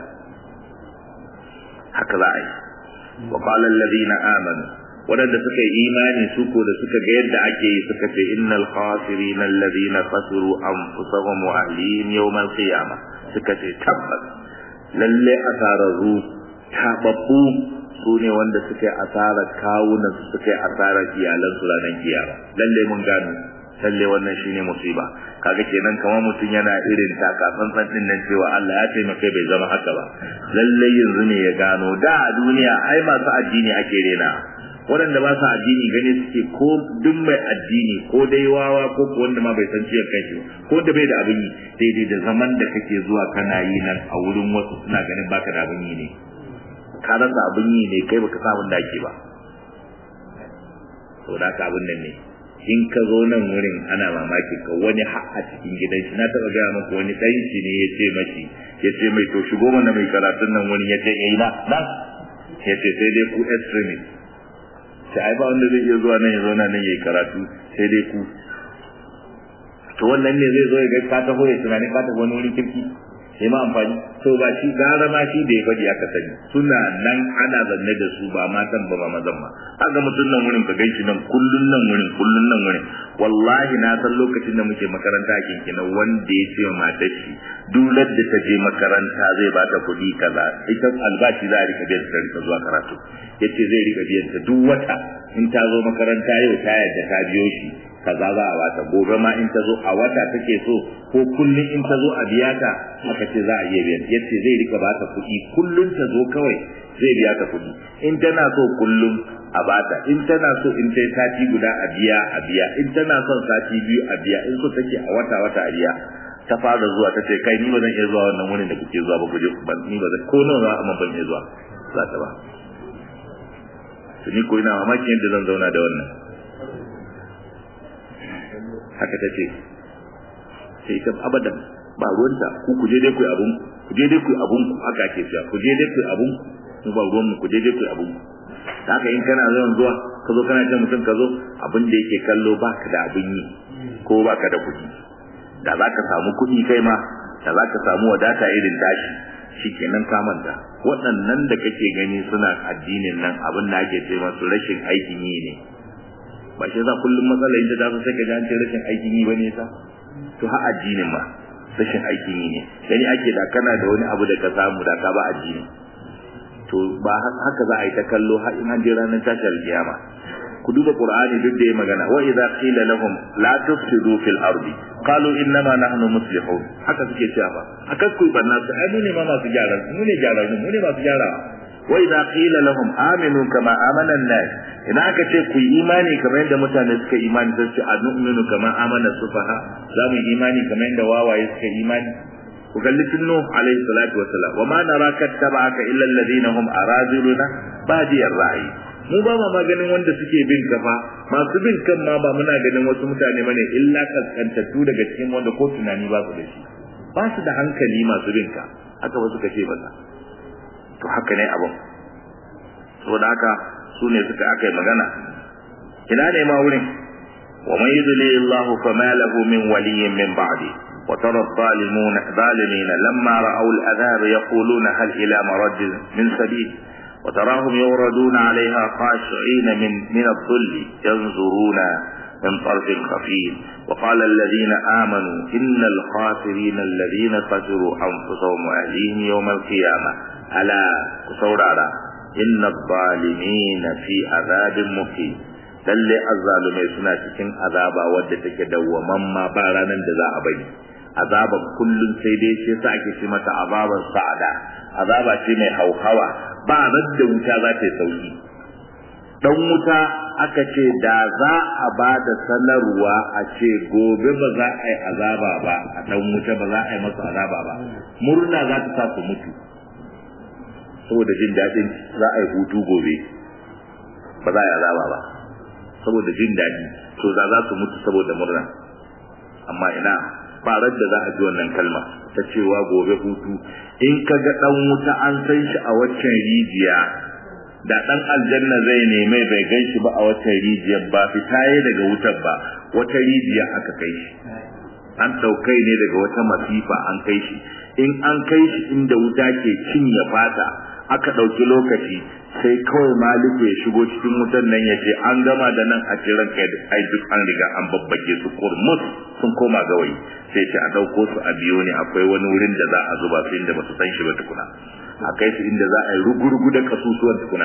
Speaker 1: haka za a yi wa qala alladhina amanu wadanda suka yi imani su ko da suka ga yadda ake yi suka ce innal khasirina alladhina khasiru anfusahum wa ahlihim yawm al-qiyamah suka ce tabbas lalle asararru tababbu su ne wanda suka yi asarar kawunan su suka yi asarar iyalan su ranar kiyama lalle mun gano lalle wannan shine musiba kaga kenan kamar mutum yana irin taka tsantsan din nan cewa Allah ya taimaka bai zama haka ba lalle yanzu ne ya gano da a duniya ai masu addini ake rena waɗanda ba su addini gane suke ko duk mai addini ko dai wawa ko ko wanda ma bai san ciwon kanshi ko da bai da abin yi daidai da zaman da kake zuwa kana yi nan a wurin wasu suna ganin baka da abin yi ne ka rasa abin yi ne kai baka sa abin da ake ba to da ka abin nan ne in ka zo nan wurin ana mamaki ka wani har a cikin gidan shi na taɓa gaya maka wani ɗan shi ne ya ce mashi ya ce mai to shigo mana mai karatun nan wurin ya ce eh na nan ya ce sai dai ku extremist sai ai ba wanda zai iya zuwa nan ya zo nan ya yi karatu sai dai ku to wannan ne zai zo ya ga ka taho ya tunani ka taho wani wurin kirki sai ma amfani to ba shi gara ma shi da ya faɗi aka sani suna nan ana zanne da su ba matan ba ba mazan ba haka mutum nan wurin ka ganshi nan kullun nan wurin kullun nan wurin wallahi na san lokacin da muke makaranta a kinkina wanda ya ce wa matar shi dular da ta je makaranta zai ba ta kuɗi kaza ita albashi za a rika biyan ta rika zuwa karatu yace zai rika biyan ta duk wata in ta zo makaranta yau ta yadda ta biyo shi kaza za a bata gobe ma in ta zo a wata take so ko kullun in ta zo a biya ta aka ce za a iya biyan yace zai rika bata kuɗi kullun ta zo kawai zai biya ta kuɗi in tana so kullun a bata in tana so in ta sati guda a biya a biya in tana son sati biyu a biya in so take a wata wata a biya ta fara zuwa ta ce kai ni ba zan iya zuwa wannan wurin da kuke zuwa ba ku je ban ni ba zan ko nawa za a ban iya zuwa za ta ba to ni ko ina mamakin yadda zan zauna da wannan haka ta ce sai ita abadan ba ruwanta ku ku je dai ku abun ku je dai ku abun ku haka ake cewa ku je dai ku abun mu ba ruwan mu ku je dai ku abun haka in kana zuwa zuwa ka zo kana ce mutum ka zo abin da yake kallo baka da abin yi ko baka da kuɗi da za ka samu kuɗi kai ma da za ka samu wadata irin tashi shikenan ka manta waɗannan da kake gani suna addinin nan abin da ake ce masu rashin aikin yi ne ba shi za kullum matsala inda ta sai ka ji an ce rashin aikin yi bane ta to ha addinin ma rashin aikin yi ne gani ake da kana da wani abu da ka samu da ka ba addini to ba haka za a yi ta kallo har in an je ranar tashar kiyama ku duba qur'ani duk da ya magana wa idza qila lahum la tufsidu fil ardi qalu innama nahnu muslihun haka suke cewa ba haka ku banna su ai mu ne ma masu gyara mu ne gyara mu ne masu gyara wa idza qila lahum aminu kama amana an-nas idan aka ce ku yi imani kamar yadda mutane suka imani sai ce anu'minu kama amana sufaha za mu imani kamar yadda wawaye suka imani ku kalli tunnu alaihi salatu wassalam wa ma naraka tabaka illa alladhina hum araziluna badiyar ra'i mu ba ma maganin wanda suke bin ka fa masu bin kan ma ba muna ganin wasu mutane bane illa kaskantattu daga cikin wanda ko tunani ba su da shi ba su da hankali masu bin ka haka ba suka ce ba to haka ne abun saboda haka su ne suka aka yi magana ina ne ma wurin wa man yudli Allah fa ma lahu min waliyyin min ba'di wa tara adh-dhalimun dhalimin lamma ra'aw al-adhab yaquluna hal ila marad min sabil وتراهم يوردون عليها خاشعين من من الذل ينظرون من طرف خفي وقال الذين آمنوا إن الخاسرين الذين خسروا أنفسهم وأهليهم يوم القيامة ألا كسور على إن الظالمين في عذاب مقيم lalle azzalumai suna cikin azaba wadda take dawwaman ma ba ranar da za a bari azaba kullum sai dai shi yasa ake ce mata azabar sa'ada azaba ce mai hauhawa ba radda wuta za ta yi sauki dan wuta aka ce da za a ba da sanarwa a ce gobe ba za a yi azaba ba a dan wuta ba za a yi masa azaba ba murna za ta sa su mutu saboda jin daɗin za a yi hutu gobe ba za a yi azaba ba saboda jin daɗi to za za su mutu saboda murna amma ina ba da za a ji wannan kalma ta cewa gobe hutu in ka ga ɗan wuta an san shi a waccan rijiya da ɗan aljanna zai neme bai gan shi ba a waccan rijiyar ba fita ya daga wutar ba wata rijiya aka kai shi an ɗaukai ne daga wata masifa an kai shi in an kai shi inda wuta ke cinye fata aka ɗauki lokaci sai kawai maliku ya shigo cikin wutan nan ya ce an gama da nan a cikin kai ai duk an riga an babbake su kurmus sun koma gawayi sai ce a ɗauko su a biyo ne akwai wani wurin da za a zuba su inda ba su san shi ba tukuna a kai su inda za a yi rugurugu da kasusuwan tukuna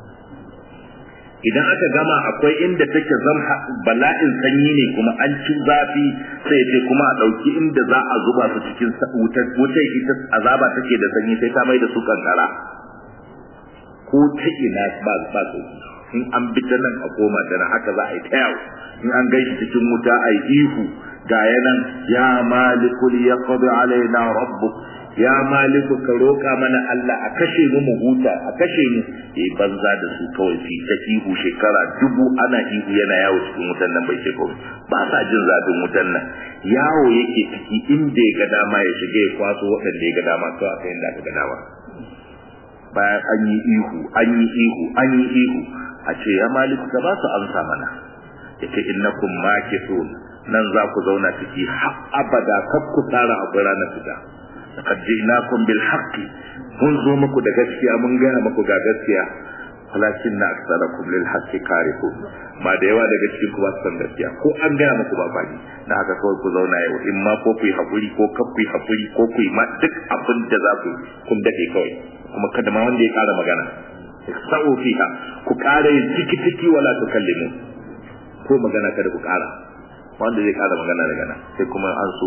Speaker 1: idan aka gama akwai inda take zam bala'in sanyi ne kuma an ci zafi sai ce kuma a ɗauki inda za a zuba su cikin wutar wutar ita azaba take da sanyi sai ta mai da su kankara ko ta ina ba ba su in an bi ta nan a koma ta nan haka za a yi ta yawo in an gaishe cikin wuta a yi ihu ga yanan ya malikul yaqdi alaina rabbuk ya maliku ka roƙa mana Allah a kashe mu mu huta a kashe mu eh banza da su kawai fi ta ihu shekara dubu ana ihu yana yawo cikin wutan nan bai ce kawai ba sa jin zafin wutan nan yawo yake ciki inda ya ga dama ya shiga ya kwaso waɗanda ya ga dama kawai aka inda aka ga dama bayan an yi ihu an yi ihu an yi ihu a ce ya maliku ka ba su amsa mana yace innakum makithun nan za ku zauna ciki har abada kar ku tsara a ranar fita laqad ji'nakum bil haqqi mun zo muku da gaskiya mun gaya muku ga gaskiya walakin na aksarakum lil haqqi karihun ma da yawa daga cikin ku ba su san gaskiya ko an gaya muku ba fadi na haka kawai ku zauna yau in ma ko ku yi hakuri ko kar ku yi hakuri ko ku yi ma duk abin da za ku kun dade kawai kuma kada ma wanda ya kara magana sa'u fiha ku kara yin ciki ciki wala tukallimu ko magana kada ku kara wanda zai kara magana daga nan sai kuma an so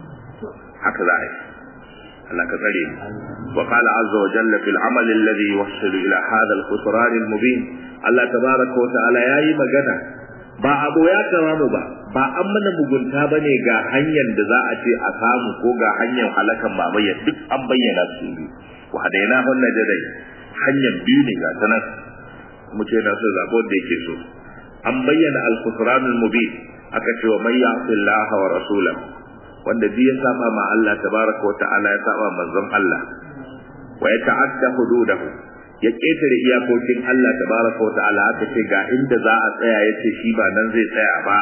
Speaker 1: haka za a yi Allah ka tsare mu wa qala azza wa jalla fil amal alladhi yuwassilu ila hadha al khusran al mubin Allah tabaraka wa ta'ala yayi magana ba abu ya kama mu ba ba an mana mugunta bane ga hanyar da za a ce a samu ko ga hanyar halakan babayya duk an bayyana su biyu wa hadaina hunna jadai hanyar biyu ne ga sanan mu ce na so zabo da yake so an bayyana al khusran al mubin aka ce wa man ya'si Allah wa rasulahu wanda duk ya saba ma Allah tabaraka wata'ala ya saba manzon Allah wa ya ta'adda hududahu ya ketare iyakokin Allah tabaraka wata'ala aka ce ga inda za a tsaya yace shi ba nan zai tsaya ba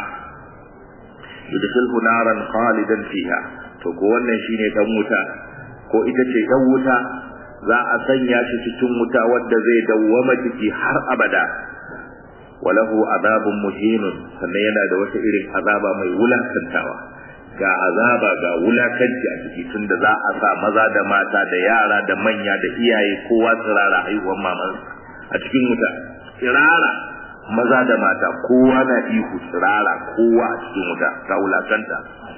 Speaker 1: yudkhilhu naran khalidan fiha to ko wannan shine dan wuta ko ita ce dan wuta za a sanya shi cikin wuta wanda zai dawwama ciki har abada walahu azabun muhinun sannan yana da wata irin azaba mai wulakantawa ga azaba ga wulakanci a ciki tunda za a sa maza da mata da yara da manya da iyaye kowa tsirara haihuwar maman a cikin wuta tsirara maza da mata kowa na ihu tsirara kowa a cikin wuta ta wulakanta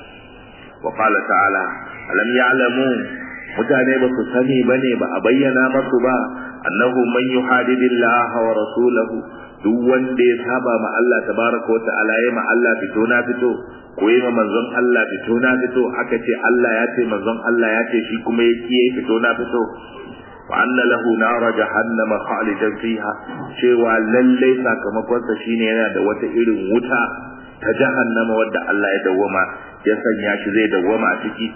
Speaker 1: wa qala ta'ala alam ya'lamu mutane ba su sani bane ba a bayyana masu ba annahu man yuhadidillah wa rasulahu duk wanda ya saba ma Allah tabaraka wa ta'ala ya ma Allah fito na fito ko yi ma manzon Allah fito na fito aka ce Allah ya ce manzon Allah ya ce shi kuma ya kiye fito na fito wa anna lahu nara jahannama khalidan fiha cewa lalle sakamakon sa shine yana da wata irin wuta ta jahannama wadda Allah ya dawwama ya sanya shi zai dawwama a ciki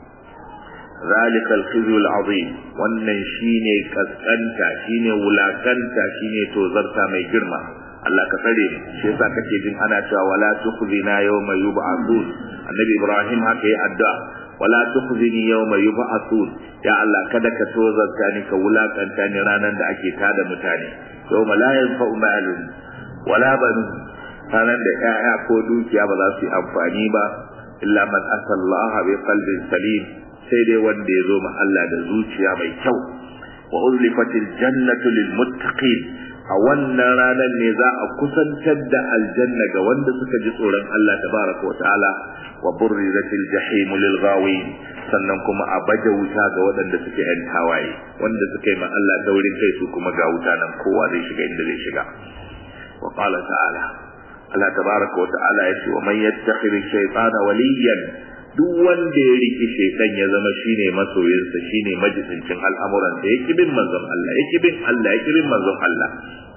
Speaker 1: ذلك الخزي العظيم wannan shine kaskanta shine wulakanta shine tozarta mai girma Allah ka tsare mu shi yasa kake jin ana cewa wala tukhzina yawma yub'athun annabi Ibrahim haka yi addu'a wala tukhzini yawma yub'athun ya Allah kada ka tozarta ni ka wulakanta ni ranan da ake tada mutane yawma la yanfa'u malun wala banun ranan da 'ya'ya ko dukiya ba za su yi amfani ba illa man asallaha bi qalbin salim sai dai wanda ya zo ma Allah da zuciya mai kyau wa uzlifatil jannatu lil muttaqin a wannan ranar ne za a kusantar da aljanna ga wanda suka ji tsoron Allah tabaraka wa ta'ala wa burrizatil jahim lil ghawin sannan kuma a baje wuta ga waɗanda suke yan tawaye wanda suka yi ma Allah taurin kai su kuma ga wuta nan kowa zai shiga inda zai shiga wa qala ta'ala Allah tabaraka wa ta'ala ya ce wa man yattakhidhi shaytana waliyan duk wanda ya riki shaitan ya zama shine masoyinsa shine majisincin al'amuran da yake bin manzon Allah yake bin Allah yake bin manzon Allah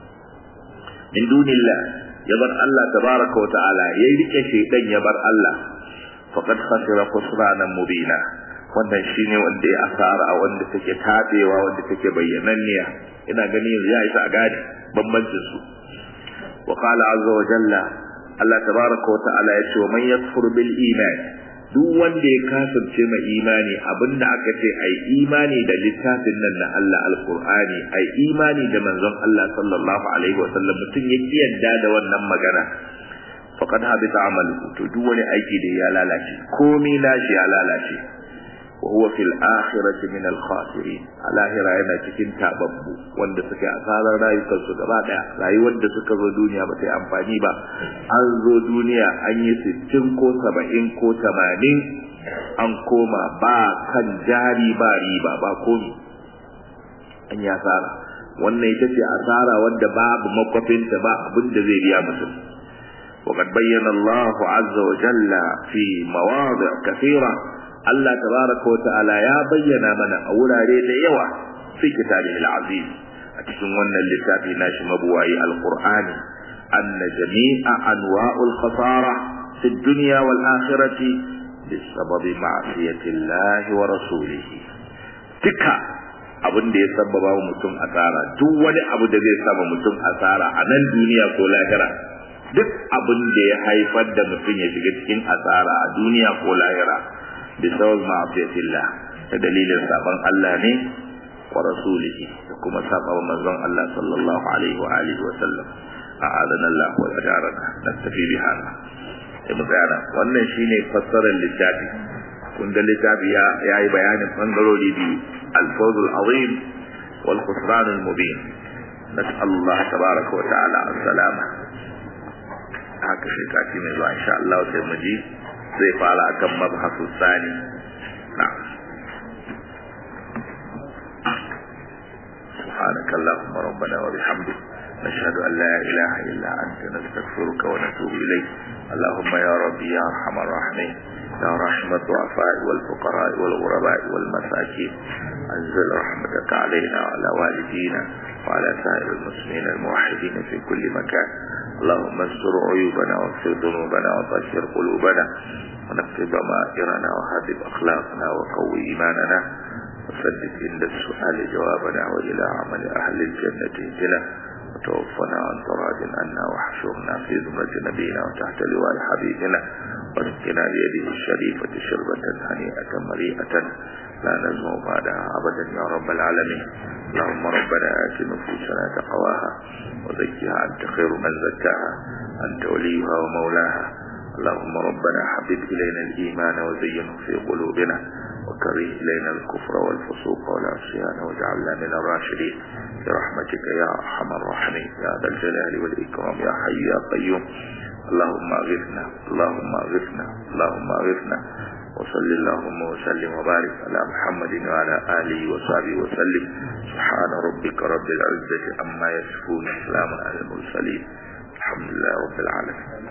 Speaker 1: min dunillah ya bar Allah tabaraka wa ta'ala ya rike shaitan ya bar Allah faqad khasira khusranan mubina wannan shine wanda ya asara wanda take tabewa wanda take bayyananniya ina gani yanzu ya isa a gane bambancin su wa qala azza wa jalla Allah tabaraka wa ta'ala ya ce wa man yakfur bil iman duk wanda ya kasance mai imani abinda aka ce ai imani da littafin nan na Allah alqur'ani ai imani da manzon Allah sallallahu alaihi wasallam mutum ya kiyarda da wannan magana faqad habita amaluhu to duk wani aiki da ya lalace komai nashi ya lalace wa huwa fil akhirati min al khasirin alahira yana cikin tababbu wanda suke asarar rayukansu gaba daya rayuwar da suka zo duniya ba ta yi amfani ba an zo duniya an yi sittin ko saba'in ko tamanin an koma ba kan jari ba riba ba komi an yi asara wannan ita ce asara wanda babu makwafinta ba abin da zai biya mutum وقد بين الله عز وجل في مواضع كثيرة Allah tabaraka wa ta'ala ya bayyana mana a wurare da yawa fi kitabihi al-aziz a cikin wannan littafi nashi mabuwayi al-qur'ani anna jami'a anwa'ul khasara fi dunya wal akhirati bisababi ma'siyati Allah wa rasulihi duka abin da ya sababa wa mutum asara duk wani abu da zai saba mutum asara a nan duniya ko lahira duk abin da ya haifar da mutum ya shiga cikin asara a duniya ko lahira bi sabab ma'asiyatillah da dalilin saban Allah ne wa rasulihi da kuma saba wa manzon Allah sallallahu alaihi wa alihi wa sallam a'adana Allah wa ajarana nastafi bi hada sai mu tsaya wannan shine fassarar littafi kun ga littafi ya yayi bayanin bangarori biyu الفوز العظيم والخسران المبين نسأل الله تبارك وتعالى السلامة haka shi kati mai zuwa insha Allah sai mu ji zai fara akan mabhasu sani na سبحانك اللهم ربنا وبحمدك نشهد أن لا إله إلا أنت نستغفرك ونتوب إليك اللهم يا ربي يا أرحم الراحمين يا رحمة الضعفاء والفقراء والغرباء والمساكين أنزل رحمتك علينا وعلى والدينا وعلى سائر المسلمين الموحدين في كل مكان اللهم استر عيوبنا واغفر ذنوبنا وطهر قلوبنا ونقي ضمائرنا وهذب أخلاقنا وقوي إيماننا وسدد عند السؤال جوابنا وإلى عمل أهل الجنة اهدنا وتوفنا عن طراد عنا واحشرنا في زمرة نبينا وتحت لواء حبيبنا واسقنا بيده الشريفة شربة هنيئة مريئة لا نزمع بعدها أبدا يا رب العالمين اللهم ربنا آت نفوسنا تقواها وزكها أنت خير من زكاها أنت وليها ومولاها اللهم ربنا حبب إلينا الإيمان وزينه في قلوبنا وكره إلينا الكفر والفسوق والعصيان واجعلنا من الراشدين برحمتك يا أرحم الراحمين يا ذا الجلال والإكرام يا حي يا قيوم اللهم اغثنا اللهم اغثنا اللهم اغثنا وصل اللهم وسلم وبارك على محمد وعلى آله وصحبه وسلم سبحان ربك رب العزة عما يصفون سلام على المرسلين الحمد لله رب العالمين